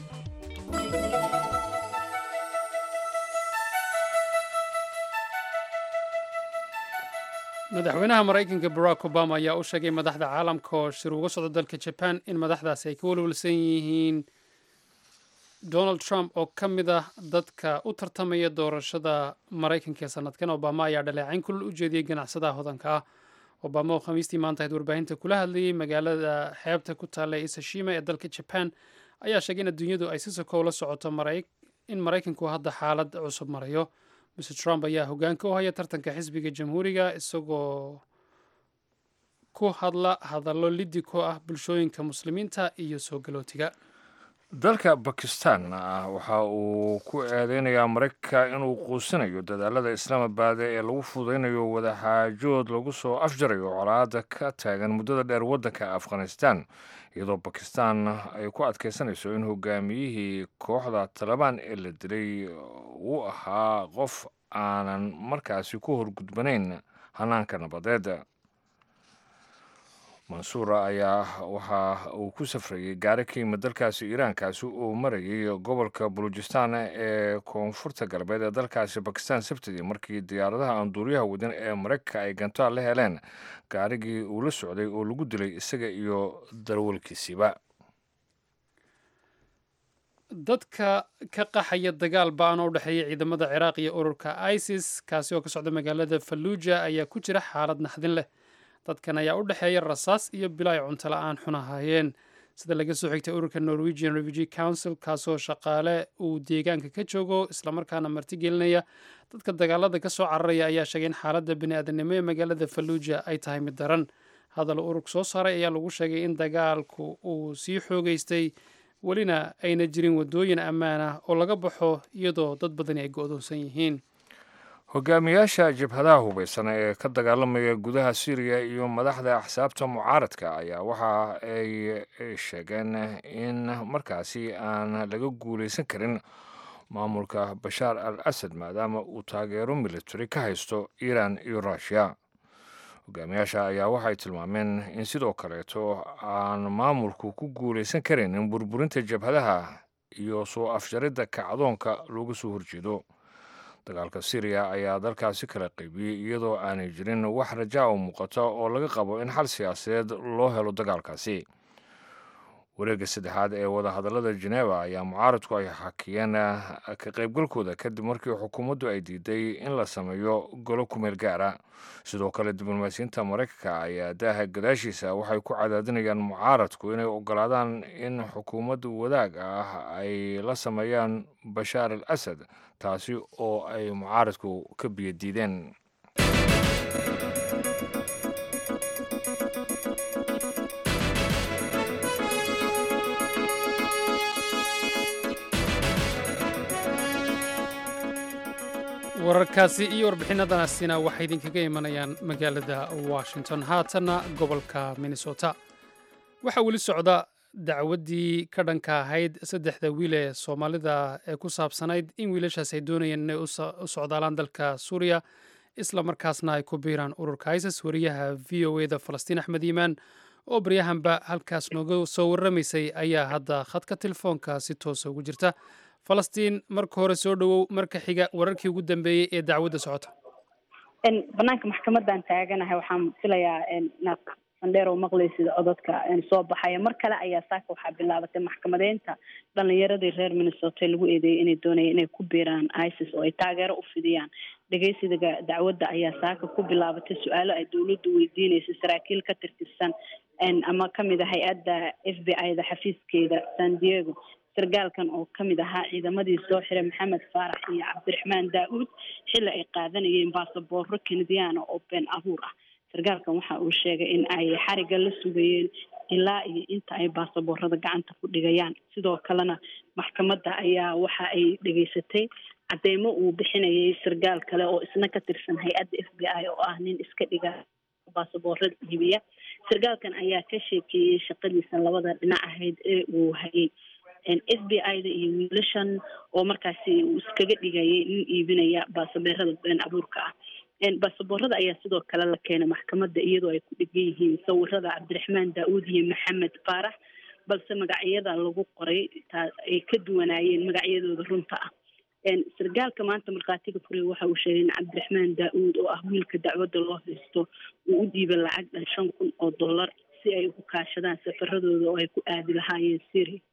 madaxweynaha maraykanka barack obama ayaa u sheegay madaxda caalamka oo shir uga socda dalka jaban in madaxdaasi ay ka walwalsan yihiin donald trump oo ka mid ah dadka u tartamaya doorashada maraykanka ee sanadkan obama ayaa dhaleecayn kulul u jeediyey ganacsadaha hodanka ah obama oo khamiistii maanta ahayd warbaahinta kula hadlayey magaalada xeebta ku taalla ee isashima ee dalka jaban ayaa sheegay in adduunyadu ay si sokow la socoto in maraykanku hadda xaalad cusub marayo mr trump ayaa hogaanka u haya tartanka xisbiga jamhuuriga isagoo ku hadla hadallo liddi ku ah bulshooyinka muslimiinta iyo soo galootiga dalka bakistan waxa uu ku eedeynayaa maraykanka inuu quusinayo dadaalada islaamabad ee lagu fudaynayo wadaxaajood lagu soo afjarayo colaada ka taagan muddada dheer waddanka afghanistan iyadoo bakistan ay ku adkaysanayso in hogaamiyihii kooxda talabaan ee la dilay uu ahaa qof aanan markaasi ku horgudbanayn hanaanka nabadeed mansuura ayaa waxa uu ku safrayey gaari ka yimid dalkaasi iiraankaasi uu marayay gobolka bulujistan ee koonfurta galbeed ee dalkaasi bakistan sabtidii markii diyaaradaha aan duuriyaha wadin ee maraykanka ay gantaal la heleen gaarigii uu la socday oo lagu dilay isaga iyo darwalkiisiiba dadka ka qaxaya dagaal ba-an oo u dhexeeya ciidamada ciraaq iyo ururka isis kaasi oo ka socda magaalada falluuja ayaa ku jira xaalad naxdin leh dadkan ayaa u dhexeeya rasaas iyo bilo ay cunto la-aan xun ahaayeen sida laga soo xigtay ururka norwegian refugee council kaasoo shaqaale uu deegaanka ka joogo islamarkaana martigelinaya dadka dagaalada ka soo cararaya ayaa sheegay in xaaladda bini-aadanimo ee magaalada falluuja ay tahay mid daran hadal urug soo saaray ayaa lagu sheegay in dagaalku uu sii xoogeystay welina ayna jirin waddooyin ammaan ah oo laga baxo iyadoo dad badani ay go-doonsan yihiin hogaamiyaasha jabhadaha hubaysan ee ka dagaalamaya gudaha syriya iyo madaxda axsaabta mucaaradka ayaa waxa ay sheegeen in markaasi aan laga guulaysan karin maamulka bashaar al asad maadaama uu taageero military ka haysto iiraan iyo ruushiya hogaamiyaasha ayaa waxay tilmaameen in sidoo kaleeto aan maamulku ku guulaysan karaynin burburinta jabhadaha iyo soo afjaridda kacdoonka looga soo horjeedo dagaalka syriya ayaa dalkaasi kala qaybiyey iyadoo aanay jirin wax rajaa oo muuqata oo laga qabo in xal siyaasadeed loo helo dagaalkaasi wareegga saddexaad ee wadahadallada geneva ayaa mucaaradku ay xakiyeen ka qaybgalkooda kadib markii xukuumaddu ay diiday in la sameeyo golo kumeel gaara sidoo kale diblomaasiyiinta maraykanka ayaa daaha gadaashiisa waxay ku cadaadinayaan mucaaradku inay ogolaadaan in xukuumadda wadaag ah ay la sameeyaan bashaar al asad taasi oo ay mucaaradku ka biyadiideen wararkaasi iyo warbixinadaasina waxay idinkaga imanayaan magaalada washington haatanna gobolka minnesota waxaa weli socda dacwaddii ka dhanka ahayd saddexda wiil ee soomaalida ee ku saabsanayd in wiilashaas ay doonayeen inay u socdaalaan dalka suuriya isla markaasna ay ku biiraan ururka isis wariyaha v o eda falastiin axmed yimaan oo baryahanba halkaas nooga soo warramaysay ayaa hadda khadka telefoonka si toosa ugu jirta falastiin marka hore soo dhowow marka xiga wararkii ugu dambeeyey ee dacwadda socota banaanka maxkamadan taaganahay waxaan filayaa inaad sandheer oo maqlaysid codadka soo baxaya mar kale ayaa saaka waxaa bilaabatay maxkamadeynta dhalinyaradii reer minnesota lagu eedeeyay inay doonayeen inay ku biiraan isis oo ay taageero u fidiyaan dhegeysiga dacwadda ayaa saaka ku bilaabatay su-aalo ay dowladdu weydiineysay saraakiil ka tirtirsan ama kamid a hay-adda f b i da xafiiskeeda san diego sargaalkan oo kamid ahaa ciidamadii soo xiray maxamed faarax iyo cabdiraxmaan daa-uud xilli ay qaadanayeen baasaboorro kenediyaana oo been abuur ah sargaalkan waxa uu sheegay in ay xariga la sugayeen ilaa iyo inta ay baasaboorada gacanta ku dhigayaan sidoo kalena maxkamadda ayaa waxa ay dhegeysatay cadeymo uu bixinayay sargaal kale oo isna ka tirsan hay-adda f b i oo ah nin iska dhiga baasaboorada iibiya sargaalkan ayaa ka sheekeeyey shaqadiisa labada dhinac ahayd ee uu hayay f b i da iyo wiilashan oo markaasi uu iskaga dhigayay nin iibinaya baasaboorada been abuurka ah baasaboorada ayaa sidoo kale la keenay maxkamadda iyadoo ay ku dhegan yihiin sawirada cabdiraxmaan daa-uud iyo maxamed faarax balse magacyada lagu qoray ay ka duwanaayeen magacyadooda runta ah sargaalka maanta markhaatiga furiya waxa uu sheegay in cabdiraxmaan daa-uud oo ah wiilka dacwadda loo haysto uu u dhiibay lacag dhan shan kun oo dollar si ay ugu kaashadaan safaradooda oo ay ku aadi lahaayeen syria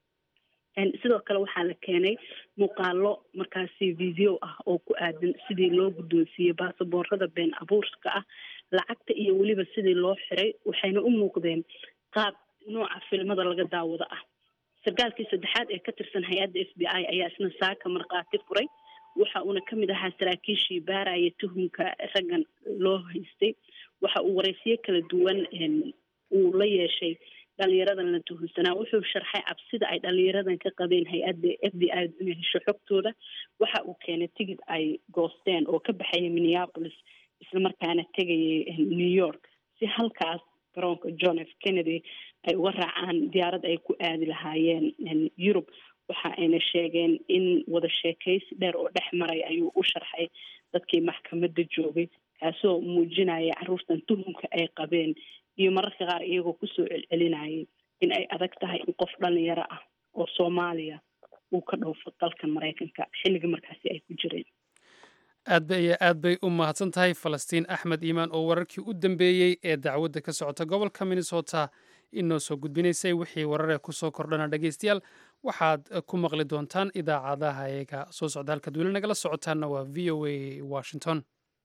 sidoo kale waxaa la keenay muuqaalo markaasi video ah oo ku aadan sidii loo guddoonsiiyey baasaboorada been abuurka ah lacagta iyo weliba sidii loo xiray waxayna u muuqdeen qaab nooca filmada laga daawado ah sargaalkii saddexaad ee ka tirsan hay-adda f b i ayaa isna saaka markhaati furay waxa uuna kamid ahaa saraakiishii baaraya tuhumka raggan loo haystay waxa uu wareysiyo kala duwan uu la yeeshay dhalinyaradan la tuhunsanaa wuxuu sharxay cabsida ay dhalinyaradan ka qabeen hay-adda f b i inay hesho xogtooda waxa uu keenay tigid ay goosteen oo ka baxaya minneapolis islamarkaana tegayay new york si halkaas garoonka john f kennedy ay uga raacaan diyaarad ay ku aadi lahaayeen yurub waxa ayna sheegeen in wada sheekaysi dheer oo dhex maray ayuu u sharxay dadkii maxkamadda joogay kaasoo muujinaya caruurtan tuhumka ay qabeen iyo mararka qaar iyagoo kusoo celcelinayay in ay adag tahay in qof dhalinyaro ah oo soomaaliya uu ka dhoofo dalkan maraykanka xilligii markaasi ay ku jireen aad bay iyo aad bay u mahadsan tahay falastiin axmed iimaan oo wararkii u dambeeyey ee dacwadda ka socota gobolka minnesota inoo soo gudbinaysay wixii wararee kusoo kordhana dhegeystayaal waxaad ku maqli doontaan idaacadaha eega soo socda halkaad weli nagala socotaanna waa v o a washington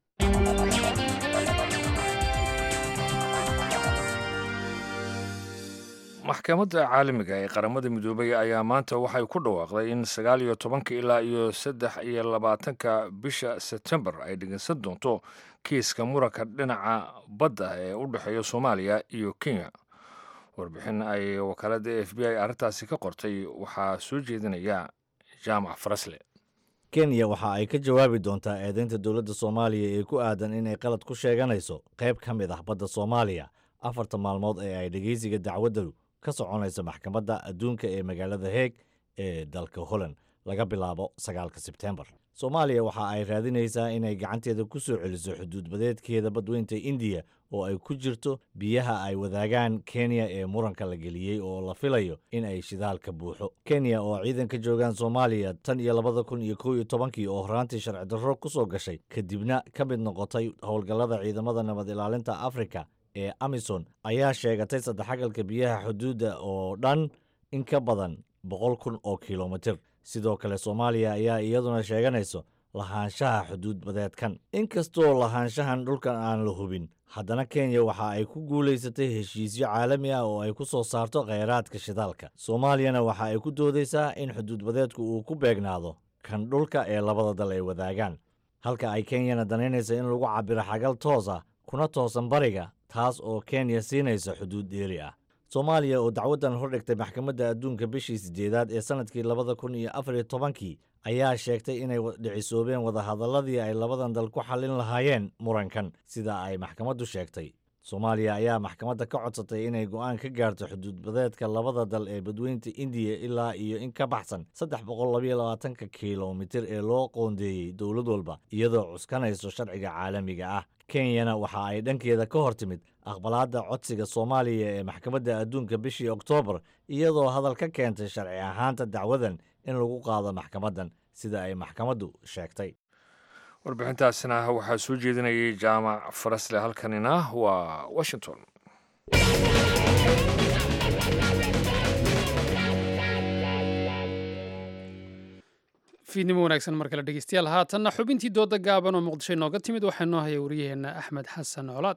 maxkamadda caalamiga ee qaramada midoobay ayaa maanta waxay ku dhawaaqday in sagaal iyo tobanka ilaa iyo saddex iyo labaatanka bisha sebtembar ay dhegeysan doonto kiiska muranka dhinaca badda ee u dhexeeya soomaaliya iyo kenya warbixin ay wakaaladda f b i arrintaasi ka qortay waxaa soo jeedinaya jaamac farasle kenya waxa ay ka jawaabi doontaa eedaynta dowladda soomaaliya ee ku aadan inay qalad ku sheeganayso qayb ka mid ah badda soomaaliya afarta maalmood ee ay dhegeysiga dacwaddu ka soconaysa maxkamadda adduunka ee magaalada heeg ee dalka holland laga bilaabo sagaalka sebtembar soomaaliya waxa ay raadinaysaa inay gacanteeda ku soo celiso xuduudbadeedkeeda badweynta indiya oo ay ku jirto biyaha ay wadaagaan kenya ee muranka la geliyey oo la filayo in ay shidaalka buuxo kenya oo ciidan ka joogaan soomaaliya tan iyo labada kun iyo kow iyo tobankii oo horaantii sharci darro ku soo gashay kadibna ka mid noqotay howlgallada ciidamada nabad ilaalinta afrika ee amison ayaa sheegatay saddexagalka biyaha xuduudda oo dhan in ka badan boqol kun oo kilomitir sidoo kale soomaaliya ayaa iyaduna sheeganayso lahaanshaha xuduud badeedkan inkastoo lahaanshahan dhulkan aan la hubin haddana kenya waxa ay ku guulaysatay heshiisyo caalami ah oo ay ku soo saarto kheyraadka shidaalka soomaaliyana waxa ay ku doodaysaa in xuduud badeedku uu ku beegnaado kan dhulka ee labada dal ay wadaagaan halka ay kenyana danaynaysa in lagu cabiro xagal toos ah kuna toosan bariga taas oo kenya siinaysa xuduud dheeri ah soomaaliya oo dacwaddan hordhigtay maxkamadda adduunka bishii siddeedaad ee sannadkii labada kun iyo afar iyo tobankii ayaa sheegtay inay dhicisoobeen wadahadalladii ay labadan dal ku xallin lahaayeen murankan sida ay maxkamaddu sheegtay soomaaliya ayaa maxkamadda ka codsatay inay go'aan ka gaarto xuduudbadeedka labada dal ee badweynta indiya ilaa iyo in ka baxsan saddex boqol labayo labaatanka kilomitir ee loo qoondeeyey dowlad walba iyadoo cuskanayso sharciga caalamiga ah kenyana waxa ay dhankeeda ka hor timid aqbalaadda codsiga soomaaliya ee maxkamadda adduunka bishii oktoobar iyadoo hadal ka keentay sharci ahaanta dacwadan in lagu qaado maxkamaddan sida ay maxkamaddu sheegtay warbixintaasina waxaa soo jeedinayay jaamac farasle halkanina waa washington fiidnimo wanaagsan mar kale dhegeystayaal haatanna xubintii dooda gaaban oo muqdisho inooga timid waxaa noo haya wariyaheenna axmed xasan colaad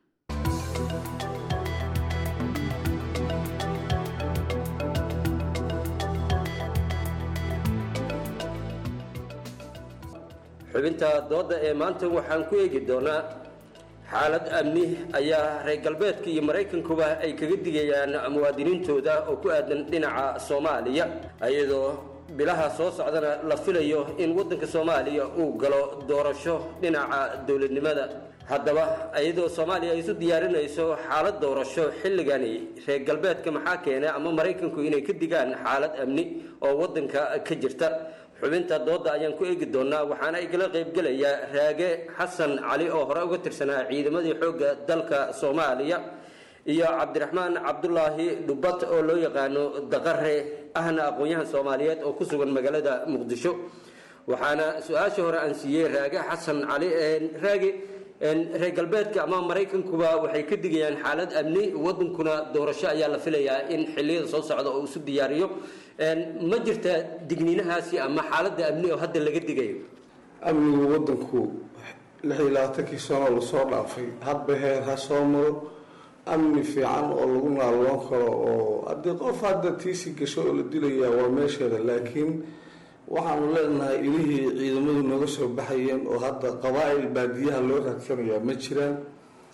xubinta doodda ee maanta waxaan ku eegi doonaa xaalad amni ayaa reer galbeedka iyo maraykankuba ay kaga digayaan muwaadiniintooda oo ku aadan dhinaca soomaaliya iyadoo bilaha soo socdana la filayo in waddanka soomaaliya uu galo doorasho dhinaca dowladnimada haddaba iyadoo soomaaliya ay isu diyaarinayso xaalad doorasho xilligani reer galbeedka maxaa keenay ama maraykanku inay ka digaan xaalad amni oo waddanka ka jirta xubinta doodda ayaan ku eegi doonaa waxaana igala qaybgelayaa raage xasan cali oo hore uga tirsanaa ciidamadii xoogga dalka soomaaliya iyo cabdiraxmaan cabdulaahi dhubat oo loo yaqaano daqare ahna aqoon-yahan soomaaliyeed oo ku sugan magaalada muqdisho waxaana su-aasha hore aan siiyey raage xasan cali raage reer galbeedka ama maraykankuba waxay ka digayaan xaalad amni wadankuna doorasho ayaa la filayaa in xiliyada soo socda oo isu diyaariyo ma jirta digniinahaasi ama xaaladda amni oo hadda laga digayo amnigu wadanku lix iyo labaatankii sano lasoo dhaafay hadba heer ha soo maro amni fiican oo lagu naalloon karo oo haddii qof hadda tiisi gasho oo la dilayaa waa meesheeda laakiin waxaanu leenahay ilihii ciidamadu nooga soo baxayeen oo hadda qabaa'il baadiyaha loo raadsanayaa ma jiraan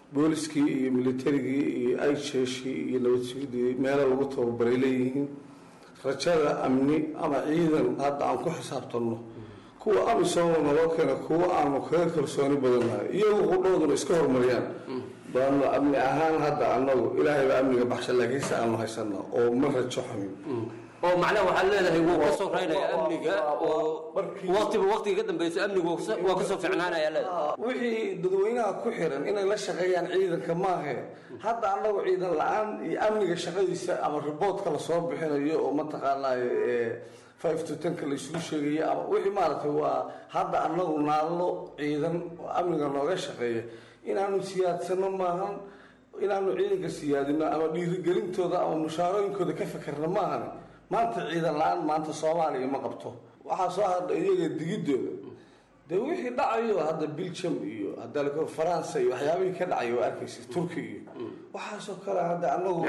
booliskii iyo militarigii iyo ayjeeshii iyo nabadsugidii meelo lagu tababaray leeyihiin rajada amni ama ciidan hadda aan ku xisaabtanno kuwa amisooma naloo keena kuwa aanu kaga kalsooni badannahay iyagu qudhooduna iska horumariyaan baanu amni ahaan hadda anagu ilaahay baa amniga baxsha laakiinse aanu haysana oo ma rajo xumin oo macnaha waxaad leedahay wuu ka soo raynaya amniga oo waqtiba waqtiga ka dambeyso amnigu waa ka soo ficnaanaya leedahay wixii dadweynaha ku xiran inay la shaqeeyaan ciidanka maahe hadda anagu ciidan la-aan iyo amniga shaqadiisa ama riboodka lasoo bixinayo oo mataqaanaayo five to tenka la isugu sheegayo ama wixii maaragtay waa hadda anagu naallo ciidan oo amniga nooga shaqeeya inaanu siyaadsano maahan inaanu ciidanka siyaadino ama dhiirigelintooda ama mushaarooyinkooda ka fekerno maahan maanta ciidan la-aan maanta soomaaliya ma qabto waxaa soo hadha iyaga digidooda dee wixii dhacayo hadda belgium iyo hadda faransa iyo waxyaabihii ka dhacay waa arkaysa turki iyo waxaasoo kale hadda anagu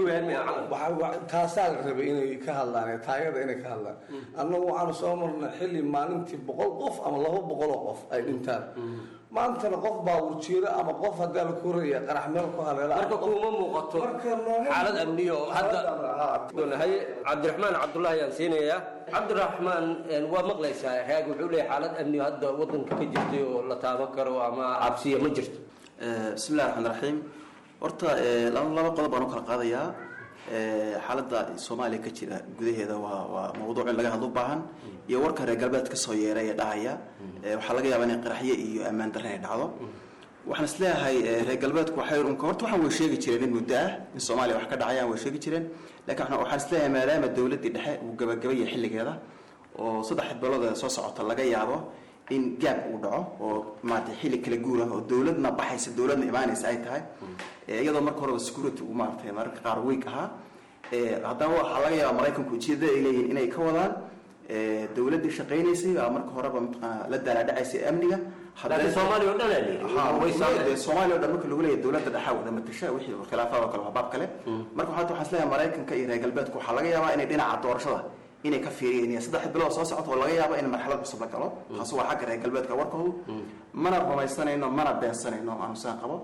taasaa la rabay inay ka hadlaan taayada inay ka hadlaan annagu waxaanu soo marnay xilli maalintii boqol qof ama laba boqoloo qof ay dhintaan maantana qof baa wurjeeda ama qof haddaa la koraya qarax meel ku haleela marka kuma muuqato xaalad amniyo hadda haye cabdiraxmaan cabdullahi ayaan siinayaa cabdiraxmaan waa maqlaysaa raag wuxuu leeyahay xaalad amniyo hadda wadanka ka jirtay oo la taaban karo ama cabsiya ma jirto bismillahi raxmaan raxiim horta laba laba qodob baan u kala qaadayaa xaaladda soomaaliya ka jira gudaheeda waa waa mawduuc in laga hadlo u baahan iyo warka reer galbeed ka soo yeeray ee dhahaya waxaa laga yaabaa inay qaraxyo iyo ammaan darre ay dhacdo waxaan isleeyahay reer galbeedku waxay unka horta waxaan way sheegi jireen in muddo ah in soomaaliya wax ka dhacayaan way sheegi jireen laakiin waxaan isleeyahay maadaama dowladdii dhexe uu gabagabayay xilligeeda oo saddex bilood ee soo socota laga yaabo in gaab uu dhaco oo maaragtay xilli kala guur ah oo dowladna baxaysa dowladna imaanaysa ay tahay iyadoo marka horeba security uu maaragtay mararka qaar week ahaa haddana waxaa laga yaabaa maraykanku ujeedada ay leeyihiin inay ka wadaan dowladdii shaqaynaysay baa marka horeba mataqaana la daalaadhacaysay amniga laakiin soomaaliya oo dhan aa leeyihi soomaaliya o dhan marka lagu leeyahay dowladda dhexa wada matasha wixii khilaafaad oo kale waa baab kale marka waxaa waxaan isleeyahay maraykanka iyo reer galbeedku waxaa laga yaabaa inay dhinaca doorashada inay ka fiiriyeen saddex bilood soo socota oo laga yaabo in marxalad cusub la galo taasi waa xagga reer galbeedka warkoodu mana rumaysanayno mana beensanayno aanu saan qabo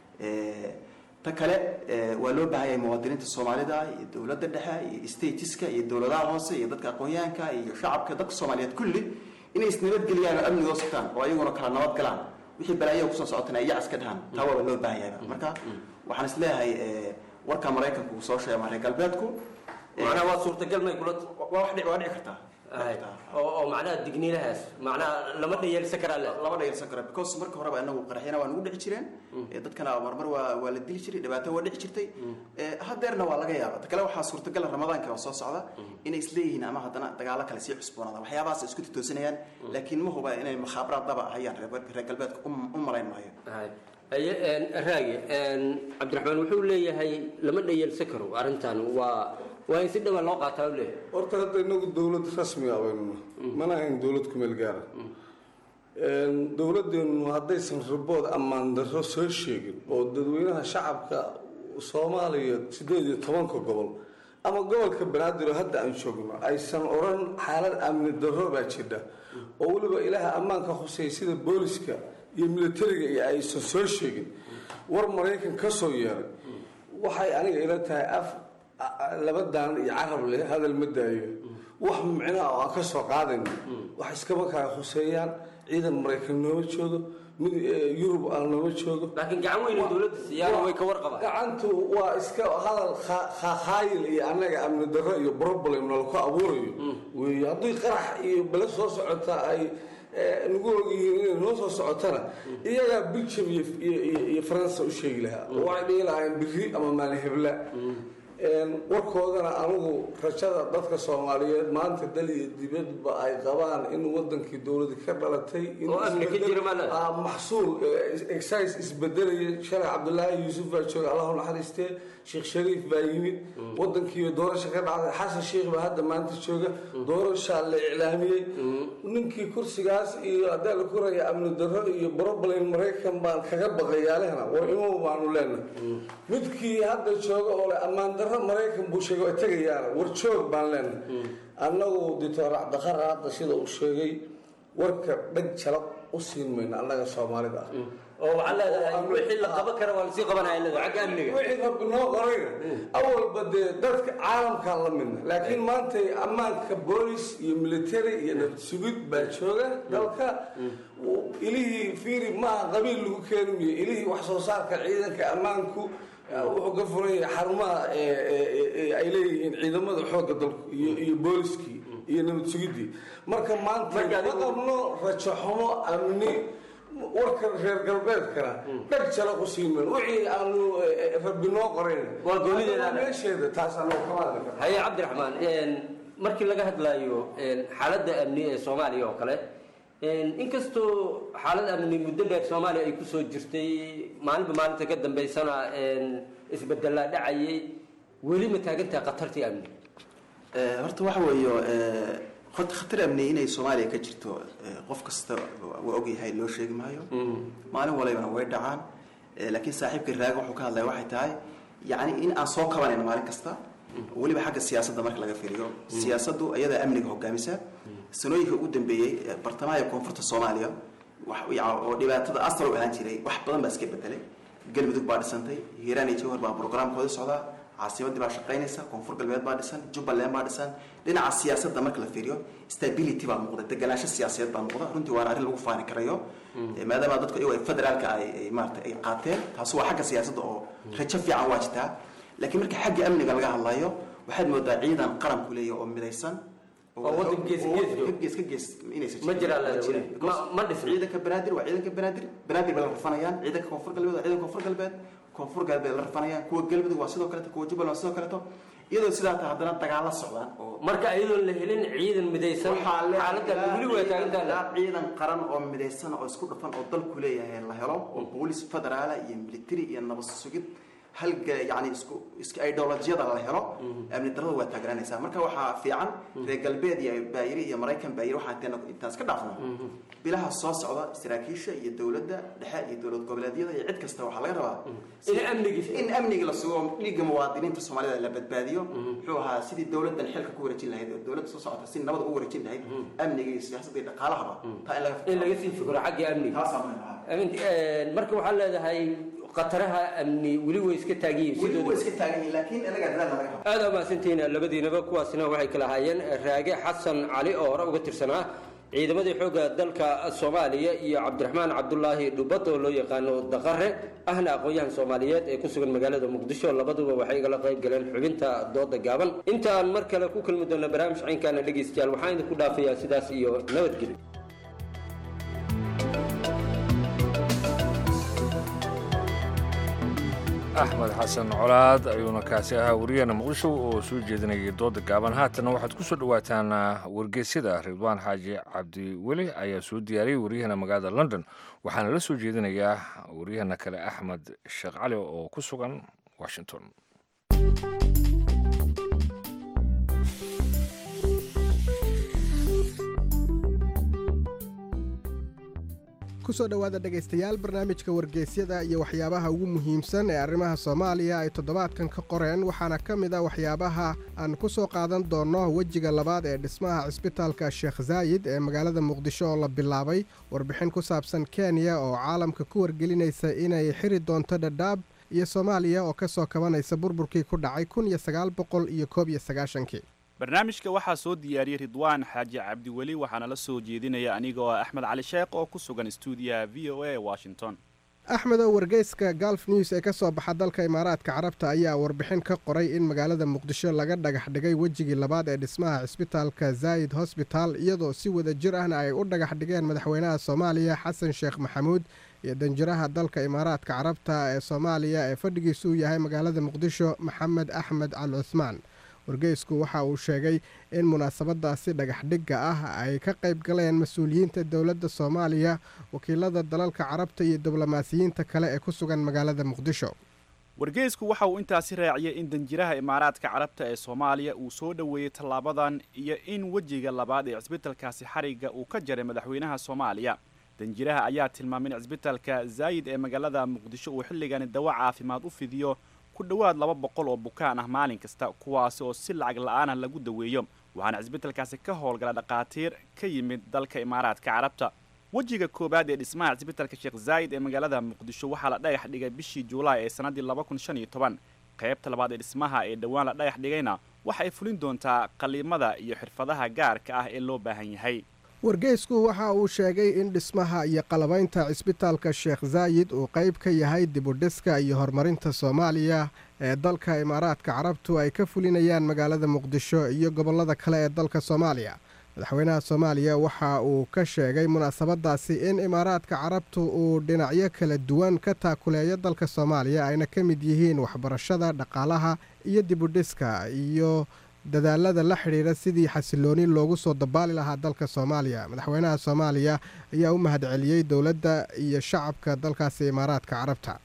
ta kale waa loo baahan yahay muwaadiniinta soomaalida iyo dowladda dhexe iyo statiska iyo dowladaha hoose iyo dadka aqoon-yahanka iyo shacabka dadka soomaaliyeed kulli inay isnabadgeliyaan oo amnigoo sugtaan oo ayaguna kala nabad galaan wixii balaayaha kusoo socotana ay yacas ka dhahaan taa waaba loo baahan yahay marka waxaan isleeyahay warka maraykanku uu soo sheegay ama reer galbeedku macnaha waa suurtagal may kula waa wax dhici waa dhici kartaa oo oo macnaha digniinahaas macnaha lama dhayalsan karaa le lama dhayalsan kara because marka horeba inagu qaraxyana waa nagu dhici jireen dadkana marmar waa waa la dili jiray dhibaato waa dhici jirtay hadeerna waa laga yaaba ta kale waxaa suurtagala ramadaanka oo soo socda inay isleeyihiin ama haddana dagaalo kale sii cusboonaada waxyaabahaas isku titoosanayaan laakiin ma huba inay makhaabaraad daba hayaan reer galbeedka u malayn maayo raagi cabdiraxmaan wuxuu leeyahay lama dhayalsan karo arrintan waa waa in si dhawa loo qaataa u leeyahay horta hadda inagu dowlad rasmi ah baynuna mana ahayn dowlad kumeel gaara dowladdeenu haddaysan ribood ammaan darro soo sheegin oo dadweynaha shacabka soomaaliya sideed iyo tobanka gobol ama gobolka banaadir oo hadda aan joogno aysan odhan xaalad amni darro baa jidha oo weliba ilaaha ammaanka khuseeya sida booliska iyo militariga iyo aysan soo sheegin war maraykan ka soo yeeray waxay aniga ila tahay af laba daan iyo carab leh hadal ma daayo wax micnaha oo aan ka soo qaadayno wax iskama kala khuseeyaan ciidan maraykan nooma joogo mid yurub aan nooma joogo laakiin gacan weyn dowladda siyaana way ka warqabaan gacantu waa iska hadal khaayil iyo annaga amni darro iyo problem nalaku abuurayo wey haddii qarax iyo bale soo socota ay nagu ogyihiin inay noo soo socotana iyagaa belgium iyo faransa u sheegi lahaa waxay dhihi lahaayeen biri ama maalin hebla warkoodana anigu rajada dadka soomaaliyeed maanta dal iyo dibadba ay qabaan in wadankii dowladi ka dhalatay maxsuul excis isbedelaya shalay cabdulaahi yuusuf baa jooga allahu naxariistee sheekh shariif baa yimid wadankiiba doorasha ka dhacday xasan sheikh baa hadda maanta jooga doorashaa la iclaamiyey ninkii kursigaas iyo haddaa la koraya amni darro iyo problem maraykan baan kaga baqayaalehna war imow baanu leenahay midkii hadda jooga oo le ammaan darro maraykan buu sheegay waa tegayaana war joog baan leenahay annagu dictor cabdiqara hadda sida uu sheegay warka dhag jalab u siin mayno annaga soomaalida ah oo waxaa leedahay wixii la qaban kara waa lasii qabanaya leedahay xagga amniga wixii rabbi noo qorayna awalba dee dadka caalamkaan la midna laakiin maanta ammaanka boolis iyo military iyo nabad sugid baa jooga dalka ilihii fiiri maaha qabiil lagu keeni miyo ilihii wax soo saarka ciidanka ammaanku wuxuu ka furan yahay xarumaha ay leeyihiin ciidamada xoogga dalku iyo iyo booliskii iyo nabad sugidii marka maanta ma qabno rajo xumo amni warka reer galbeedkana dhag jala ku siiman wixii aanu rabbi noo qorayn Waa goonideeda. meesheeda taas anoo kama hadli karno haye cabdiraxmaan een, markii laga hadlayo een, xaaladda amni ee soomaaliya oo kale een, inkastoo xaalad amni muddo dheer soomaaliya ay kusoo jirtay maalinba maalinta ka dambeysana een, isbedelaa dhacayay weli ma taagantahay khatartii amni Eh, horta waxa weeyo eh, horta khatar amni inay soomaaliya ka jirto eh, qof kasta waa ogyahay loo sheegi maayo maalin walibana way dhacaan Eh, laakiin saaxiibka raaga wuxuu ka hadlaya waxay tahay yacni in aan soo kabanayno maalin kasta weliba xagga siyaasadda marka laga fiiriyo siyaasaddu iyadaa amniga hogaamisa sanooyinka ugu dambeeyey eh, bartamaha iyo koonfurta soomaaliya wax- ya- oo dhibaatada asal u ahaan jiray wax badan baa iska bedelay galmudug baa dhisantay hiiraan iyo jawhar baa programkooda socdaa caasimadii baa shaqaynaysa koonfur galbeed baa dhisan jubbaland baa dhisan dhinaca siyaasadda marka la fiiriyo stability baa muuqda deganaansho siyaasadeed baa muuqda runtii waana arrin lagu faani karayo Eh, maadaama dadku iyagu ay federaalka ay ay maarata ay qaateen taasi waa xagga siyaasadda oo rajo fiican waa jirtaa laakiin marka xagga amniga laga hadlayo waxaad moodaa ciidan qaranku leeyahay oo midaysan Oo waddan gees gees jooga. gees ka gees inaysan Ma jiraan Ma leedahay jiraan. weli. Because Ma- ma dhisin. ciidanka banaadir waa ciidanka banaadir banaadir bay la rafanayaan ciidanka koonfur galbeed waa ciidanka koonfur galbeed koonfur galbeed la rafanayaan kuwa galmudug waa sidoo kaleeto kuwa jubbaland waa sidoo kaleeto iyadoo sidaa tahay haddana dagaalo socdaan oo marka iyadoon la helin ciidan midaysan xaaladda weli way taagantahay ilaa ciidan qaran oo midaysan oo isku dhafan oo dalku leeyahay la helo oo boolis federaala iyo military iyo nabad sugid halga yani isku isku ideolojiyada la helo amni darrada waa taagnaanaysaa marka waxaa fiican reer galbeed iyo baayiri iyo maraykan baayiri waxaan intaan intaan iska dhaafno bilaha soo socda saraakiisha iyo dowladda dhexe iyo dowlad goboleedyada iyo cid kasta waxaa laga rabaa in amnigi in amniga la sugo dhiigga muwaadiniinta soomaalida la badbaadiyo muxuu ahaa sidii dowladdan xilka ku wareejin lahayd oo dowladda soo socota si nabad ugu wareejin lahayd amniga iyo siyaasadda iyo dhaqaalahaba taa in laga in laga sii fikro xagga amniga taasaa muhiim ah Amin- een, marka waxaa leedahay khataraha amni weli way iska taagan yihiin weli sidooda way iska taagan yihiin laakiin inaga dadaal laga rabo aad aa mahadsantihiin labadiinaba kuwaasina waxay kala ahaayeen raage xasan cali oo hore uga tirsanaa ciidamadii xoogga dalka soomaaliya iyo cabdiraxmaan cabdulaahi dhubad oo loo yaqaano daqare ahna aqoon-yahan soomaaliyeed ee ku sugan magaalada muqdisho labaduba waxay igala qayb galeen xubinta dooda gaaban intaan mar kale ku kulmi doona barnaamij caynkaana dhegeystayaal waxaan idinku dhaafayaa sidaas iyo nabadgelyo axmed xasan colaad ayuuna kaasi ahaa wariyaheena muqdisho oo soo jeedinayay dooda gaaban haatanna waxaad ku soo dhowaataan wargeysyada ridwaan xaaji cabdiweli ayaa soo diyaariyey waryaheena magaalada london waxaana la soo jeedinayaa waryaheena kale axmed sheekh cali oo ku sugan washington kusoo dhowaada dhegaystayaal barnaamijka wargeysyada iyo waxyaabaha ugu muhiimsan ee arrimaha soomaaliya ay toddobaadkan ka qoreen waxaana ka mid a waxyaabaha aan ku soo qaadan doonno wejiga labaad ee dhismaha cisbitaalka sheekh zaayid ee magaalada muqdisho oo la bilaabay warbixin ku saabsan kenya oo caalamka ku wargelinaysa inay xiri doonto dhadhaab iyo soomaaliya oo ka soo kabanaysa burburkii ku dhacay kun iyo sagaal boqol iyo koob iyo sagaashankii barnaamijka waxaa soo diyaariyey ridwaan xaaji cabdiweli waxaana la soo jeedinaya anigoo ah axmed cali sheekh oo ku sugan stuudiyaha v o a washington axmed oo wargeyska galf news ee ka soo baxa dalka imaaraadka carabta ayaa warbixin ka qoray in magaalada muqdisho laga dhagax dhigay wejigii labaad ee dhismaha cisbitaalka zaayid hosbital iyadoo si wada jir ahna ay u dhagax dhigeen madaxweynaha soomaaliya xasan sheekh maxamuud iyo danjiraha dalka imaaraadka carabta ee soomaaliya ee fadhigiisu uu yahay magaalada muqdisho maxamed axmed al cuhmaan wargeysku waxa uu sheegay in munaasabadaasi dhagaxdhigga ah ay ka qayb galeen mas-uuliyiinta dowladda soomaaliya wakiilada dalalka carabta iyo diblomaasiyiinta kale ee ku sugan magaalada muqdisho wargeysku waxa uu intaasi raaciyey in danjiraha imaaraadka carabta ee soomaaliya uu soo dhoweeyey tallaabadan iyo in wejiga labaad ee cisbitalkaasi xarigga uu ka jaray madaxweynaha soomaaliya danjiraha ayaa tilmaamay in cisbitalka zaayid ee magaalada muqdisho uu xilligani dawo caafimaad u fidiyo ku dhowaad laba boqol oo bukaan ah maalin kasta kuwaasi oo si lacag la-aanah lagu daweeyo waxaana cisbitalkaasi ka howlgala dhakhaatiir ka yimid dalka imaaraadka carabta wejiga koowaad ee dhismaha cisbitalka sheekh zaayid ee magaalada muqdisho waxaa la dhagax dhigay bishii juulaay ee sannaddii laba kun shan iyo toban qaybta labaad ee dhismaha ee dhowaan la dhagax dhigayna waxa ay fulin doontaa qaliimada iyo xirfadaha gaarka ah ee loo baahan yahay wargeysku waxa uu sheegay in dhismaha iyo qalabaynta cisbitaalka sheekh zaayid uu qayb ka yahay dibudhiska iyo horumarinta soomaaliya ee dalka imaaraadka carabtu ay ka fulinayaan magaalada muqdisho iyo gobollada kale ee dalka soomaaliya madaxweynaha soomaaliya waxa uu ka sheegay munaasabadaasi in imaaraadka carabtu uu dhinacyo kala duwan ka taakuleeyo dalka soomaaliya ayna ka mid yihiin waxbarashada dhaqaalaha iyo dibudhiska iyo dadaalada la xidhiidha sidii xasilooni loogu soo dabaali lahaa dalka soomaaliya madaxweynaha soomaaliya ayaa u mahadceliyey dowladda iyo shacabka dalkaasi imaaraadka carabta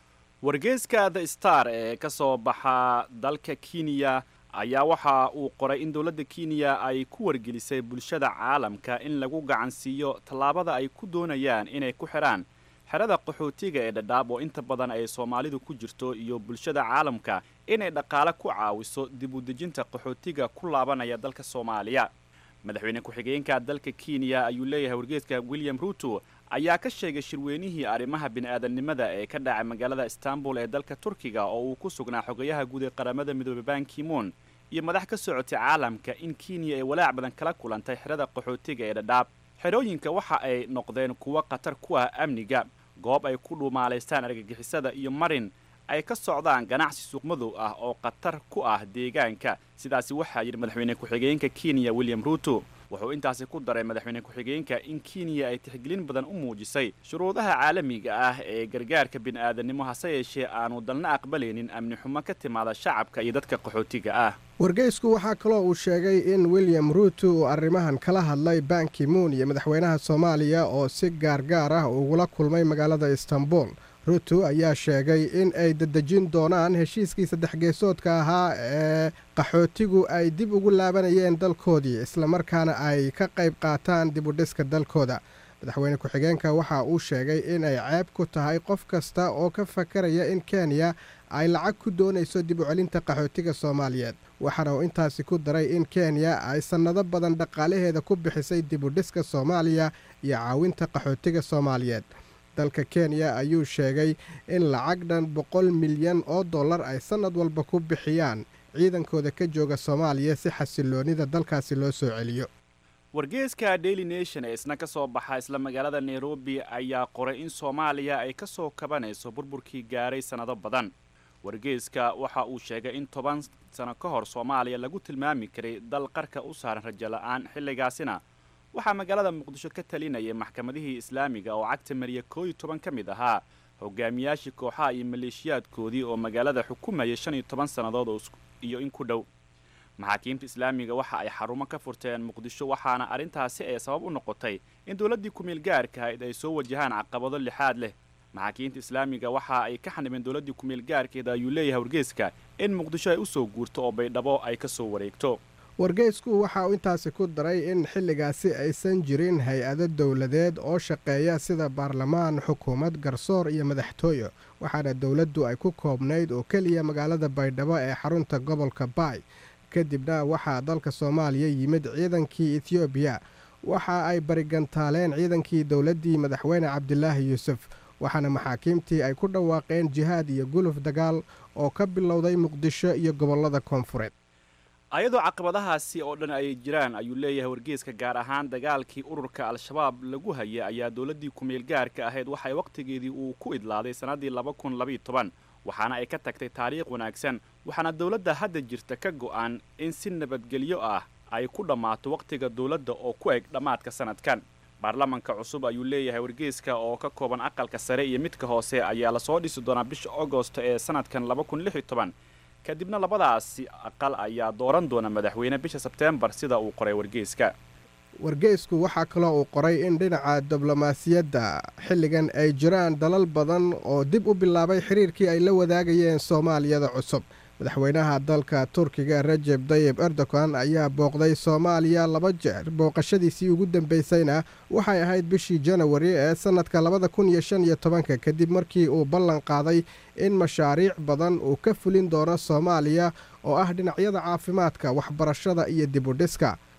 wargeyska the star ee ka soo baxa dalka kenya ayaa waxa uu qoray in dowladda kenya ay ku wargelisay bulshada caalamka in lagu gacansiiyo tallaabada ay ku doonayaan inay ku xidhaan xerada qaxootiga ee dhadhaab oo inta badan ay soomaalidu ku jirto iyo bulshada caalamka inay dhaqaale ku caawiso dib u dejinta qaxootiga ku laabanaya dalka soomaaliya madaxweyne ku-xigeenka dalka kenya ayuu leeyahay wargeeska william ruto ayaa ka sheegay shirweynihii arrimaha bini-aadamnimada ee ka dhacay magaalada istanbul ee dalka turkiga oo uu ku sugnaa xogayaha guud ee qaramada midoobey bankimon iyo madax ka socotay caalamka in kenya ay walaac badan kala kulantay xerada qaxootiga ee dhadhaab xerooyinka waxa ay noqdeen kuwo khatar ku ah amniga goob ay ku dhuumaalaystaan argagixisada iyo marin ay ka socdaan ganacsi suuqmadow ah oo khatar ku ah deegaanka sidaasi waxaa yidhi madaxweyne ku-xigeenka kenya william ruto wuxuu intaasi ku daray madaxweyne ku-xigeenka in kenya ay tixgelin badan u muujisay shuruudaha caalamiga ah ee gargaarka bini'aadanimo hase yeeshee aanu dalna aqbalaynin amni xumo ka timaada shacabka iyo dadka qaxootiga ah wargeysku waxaa kaloo uu sheegay in william ruto uu arrimahan kala hadlay banki moon iyo madaxweynaha soomaaliya oo si gaargaar ah ugula kulmay magaalada istanbul ruto ayaa sheegay in ay dadejin doonaan heshiiskii saddex geesoodka ahaa ee qaxootigu ay dib ugu laabanayeen dalkoodii islamarkaana ay ka qayb qaataan dib u dhiska dalkooda madaxweyne ku-xigeenka waxa uu sheegay in ay ceeb ku tahay qof kasta oo ka fakaraya in kenya ay lacag ku doonayso dib u celinta qaxootiga soomaaliyeed waxaana uu intaasi ku daray in kenya ay sannado badan dhaqaalaheeda ku bixisay dib u dhiska soomaaliya iyo caawinta qaxootiga soomaaliyeed dalka kenya ayuu sheegay in lacag dhan boqol milyan oo dollar ay sannad walba ku bixiyaan ciidankooda ka jooga soomaaliya si xasiloonida dalkaasi loo soo celiyo wargeeska daily nation ee isna ka soo baxa isla magaalada nairobi ayaa qoray in soomaaliya ay ka soo kabanayso burburkii gaaray sannado badan wargeeska waxa uu sheegay in toban sano ka hor soomaaliya lagu tilmaami karay dal qarka u saaran rajo la-aan xilligaasina waxaa magaalada muqdisho ka talinayay maxkamadihii islaamiga oo cagta mariya koo iyo toban ka mid ahaa hogaamiyaashii kooxaha iyo maleeshiyaadkoodii oo magaalada xukumayay shan iyo toban sannadood iyo in ku dhow maxaakiimta islaamiga waxa ay xarumo ka furteen muqdisho waxaana arrintaasi ay sabab u noqotay in dowladdii ku-meel gaarka ahayd ay soo wajahaan caqabado lixaad leh maxaakiimta islaamiga waxa ay ka xanibeen dowladdii ku-meel gaarkeeda ayuu leeyahay wargeeska in muqdisho ay u soo guurto oo baydhabo ay ka soo wareegto wargeysku waxa uu intaasi ku daray in xilligaasi aysan jirin hay-ado dowladeed oo shaqeeya sida baarlamaan xukuumad garsoor iyo madaxtooyo waxaana dowladdu ay ku koobnayd oo keliya magaalada baydhabo ee xarunta gobolka baay kadibna waxaa dalka soomaaliya yimid ciidankii etiyoobiya waxa ay barigantaaleen ciidankii dowladdii madaxweyne cabdilaahi yuusuf waxaana maxaakiimtii ay ku dhawaaqeen jihaad iyo guluf dagaal oo ka bilowday muqdisho iyo gobollada koonfureed ayadoo caqabadahaasi oo dhan ay jiraan ayuu leeyahay wargeeska gaar ahaan dagaalkii ururka al-shabaab lagu hayay ayaa dowladdii ku-meel gaarka ahayd waxay wakhtigeedii uu ku idlaaday sannaddii laba kun labaiyo toban waxaana ay ka tagtay taariikh wanaagsan waxaana dowladda hadda jirta ka go'an in si nabadgelyo ah ay ku dhammaato wakhtiga dowladda oo ku eg dhammaadka sanadkan baarlamanka cusub ayuu leeyahay wargeeska oo ka kooban aqalka sare iyo midka hoose ayaa lasoo dhisi doonaa bisha agosto ee sanadkan laba kun lix iyo toban kadibna labadaasi aqal ayaa dooran doona madaxweyne bisha sebteembar sida uu qoray wargeeska wargeysku waxaa kaloo uu qoray in dhinaca diblomaasiyadda xilligan ay jiraan dalal badan oo dib u bilaabay xiriirkii ay la wadaagayeen soomaaliyada cusub madaxweynaha dalka turkiga rajeb dayib erdogan ayaa booqday soomaaliya laba jeer booqashadiisii ugu dambeysayna waxay ahayd bishii janawari ee sannadka labada kun iyo shan iyo tobanka kadib markii uu ballan qaaday in mashaariic badan uu ka fulin doono soomaaliya oo ah dhinacyada caafimaadka waxbarashada iyo dib u dhiska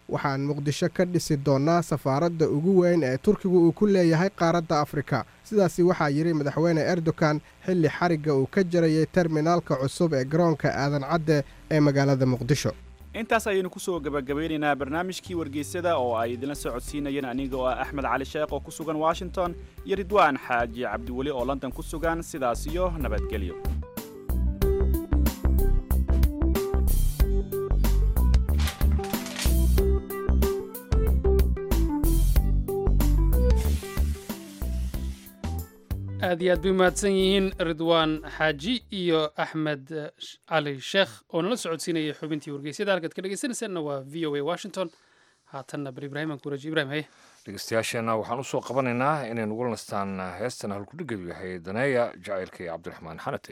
waxaan muqdisho ka dhisi doonnaa safaaradda ugu weyn ee turkigu uu ku leeyahay qaaradda afrika sidaasi waxaa yidhi madaxweyne erdogan xilli xarigga uu ka jarayay terminaalka cusub ee garoonka aadan cadde ee magaalada muqdisho intaas ayaynu ku soo gebagabeynaynaa barnaamijkii wargeysyada oo ay idinla soo codsiinayeen aniga oo ah axmed cali sheekh oo ku sugan washington iyo ridwaan xaaji cabdiweli oo london ku sugan sidaas iyo nabadgelyo aad iyo aad bay umahadsan yihiin ridwaan xaaji iyo axmed cali sheekh oo nala socodsiinayay xubintii wargeysyada halkaad ka dhegeysanaysaanna waa v o a washington haatanna bar ibraahim aan ku waraji ibrahim haye dhegeystayaasheenna waxaan usoo qabanaynaa inay nugula nastaan heestan halkudhigeedu yahay daneeya jacaylka iyo cabdiraxmaan xanate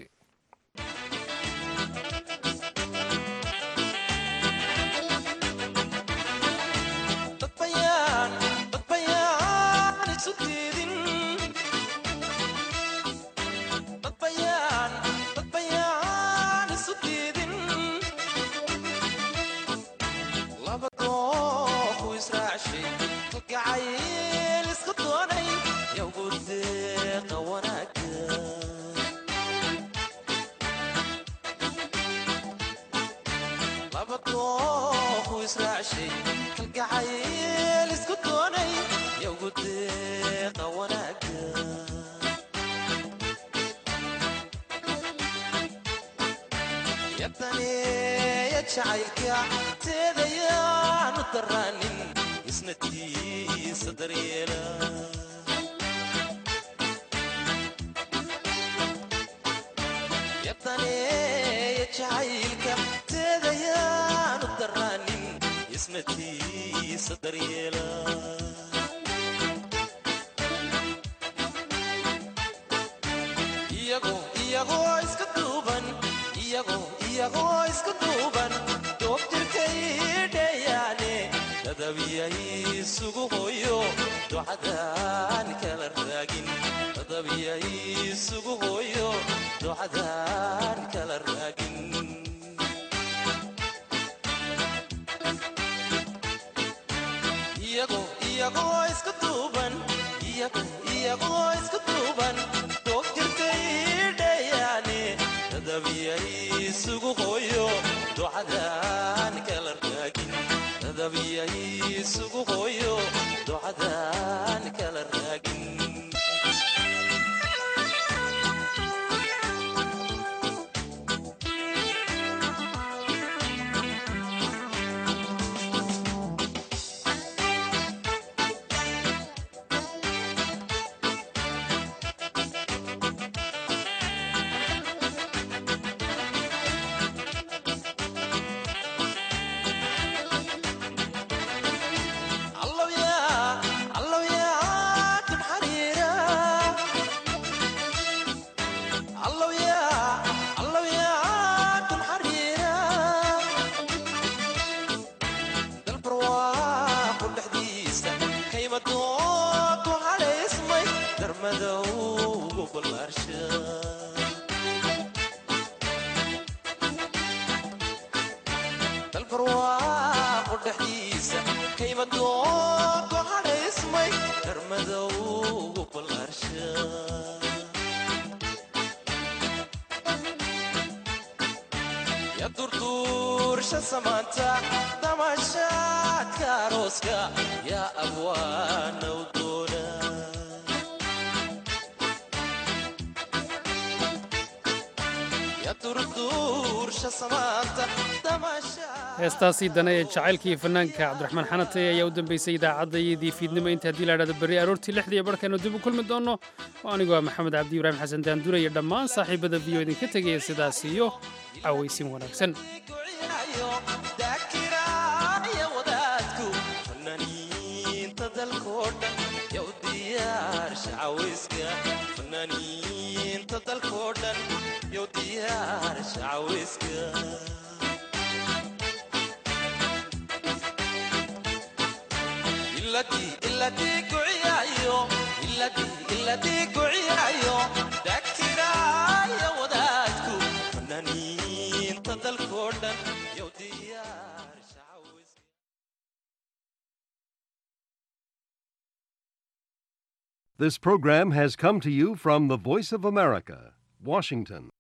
heestaasii dane ee jacaylkii fanaanka cabdiraxmaan xanate ayaa u dambeysay idaacaddayadii fiidnimo inta haddii la idhahdo berri aroortii lixdii barkaynu dib u kulmi doonno oo anigoo ah maxamed cabdi ibraahim xasan daandura iyo dhammaan saaxiibada v o idinka tegaya sidaas iyo cawaysin wanaagsan iladii kuciyayo iladii iladii kuciyayo daktiraya wadaadku fanaaniinta dalkoo dhan This program has come to you from the Voice of America, Washington.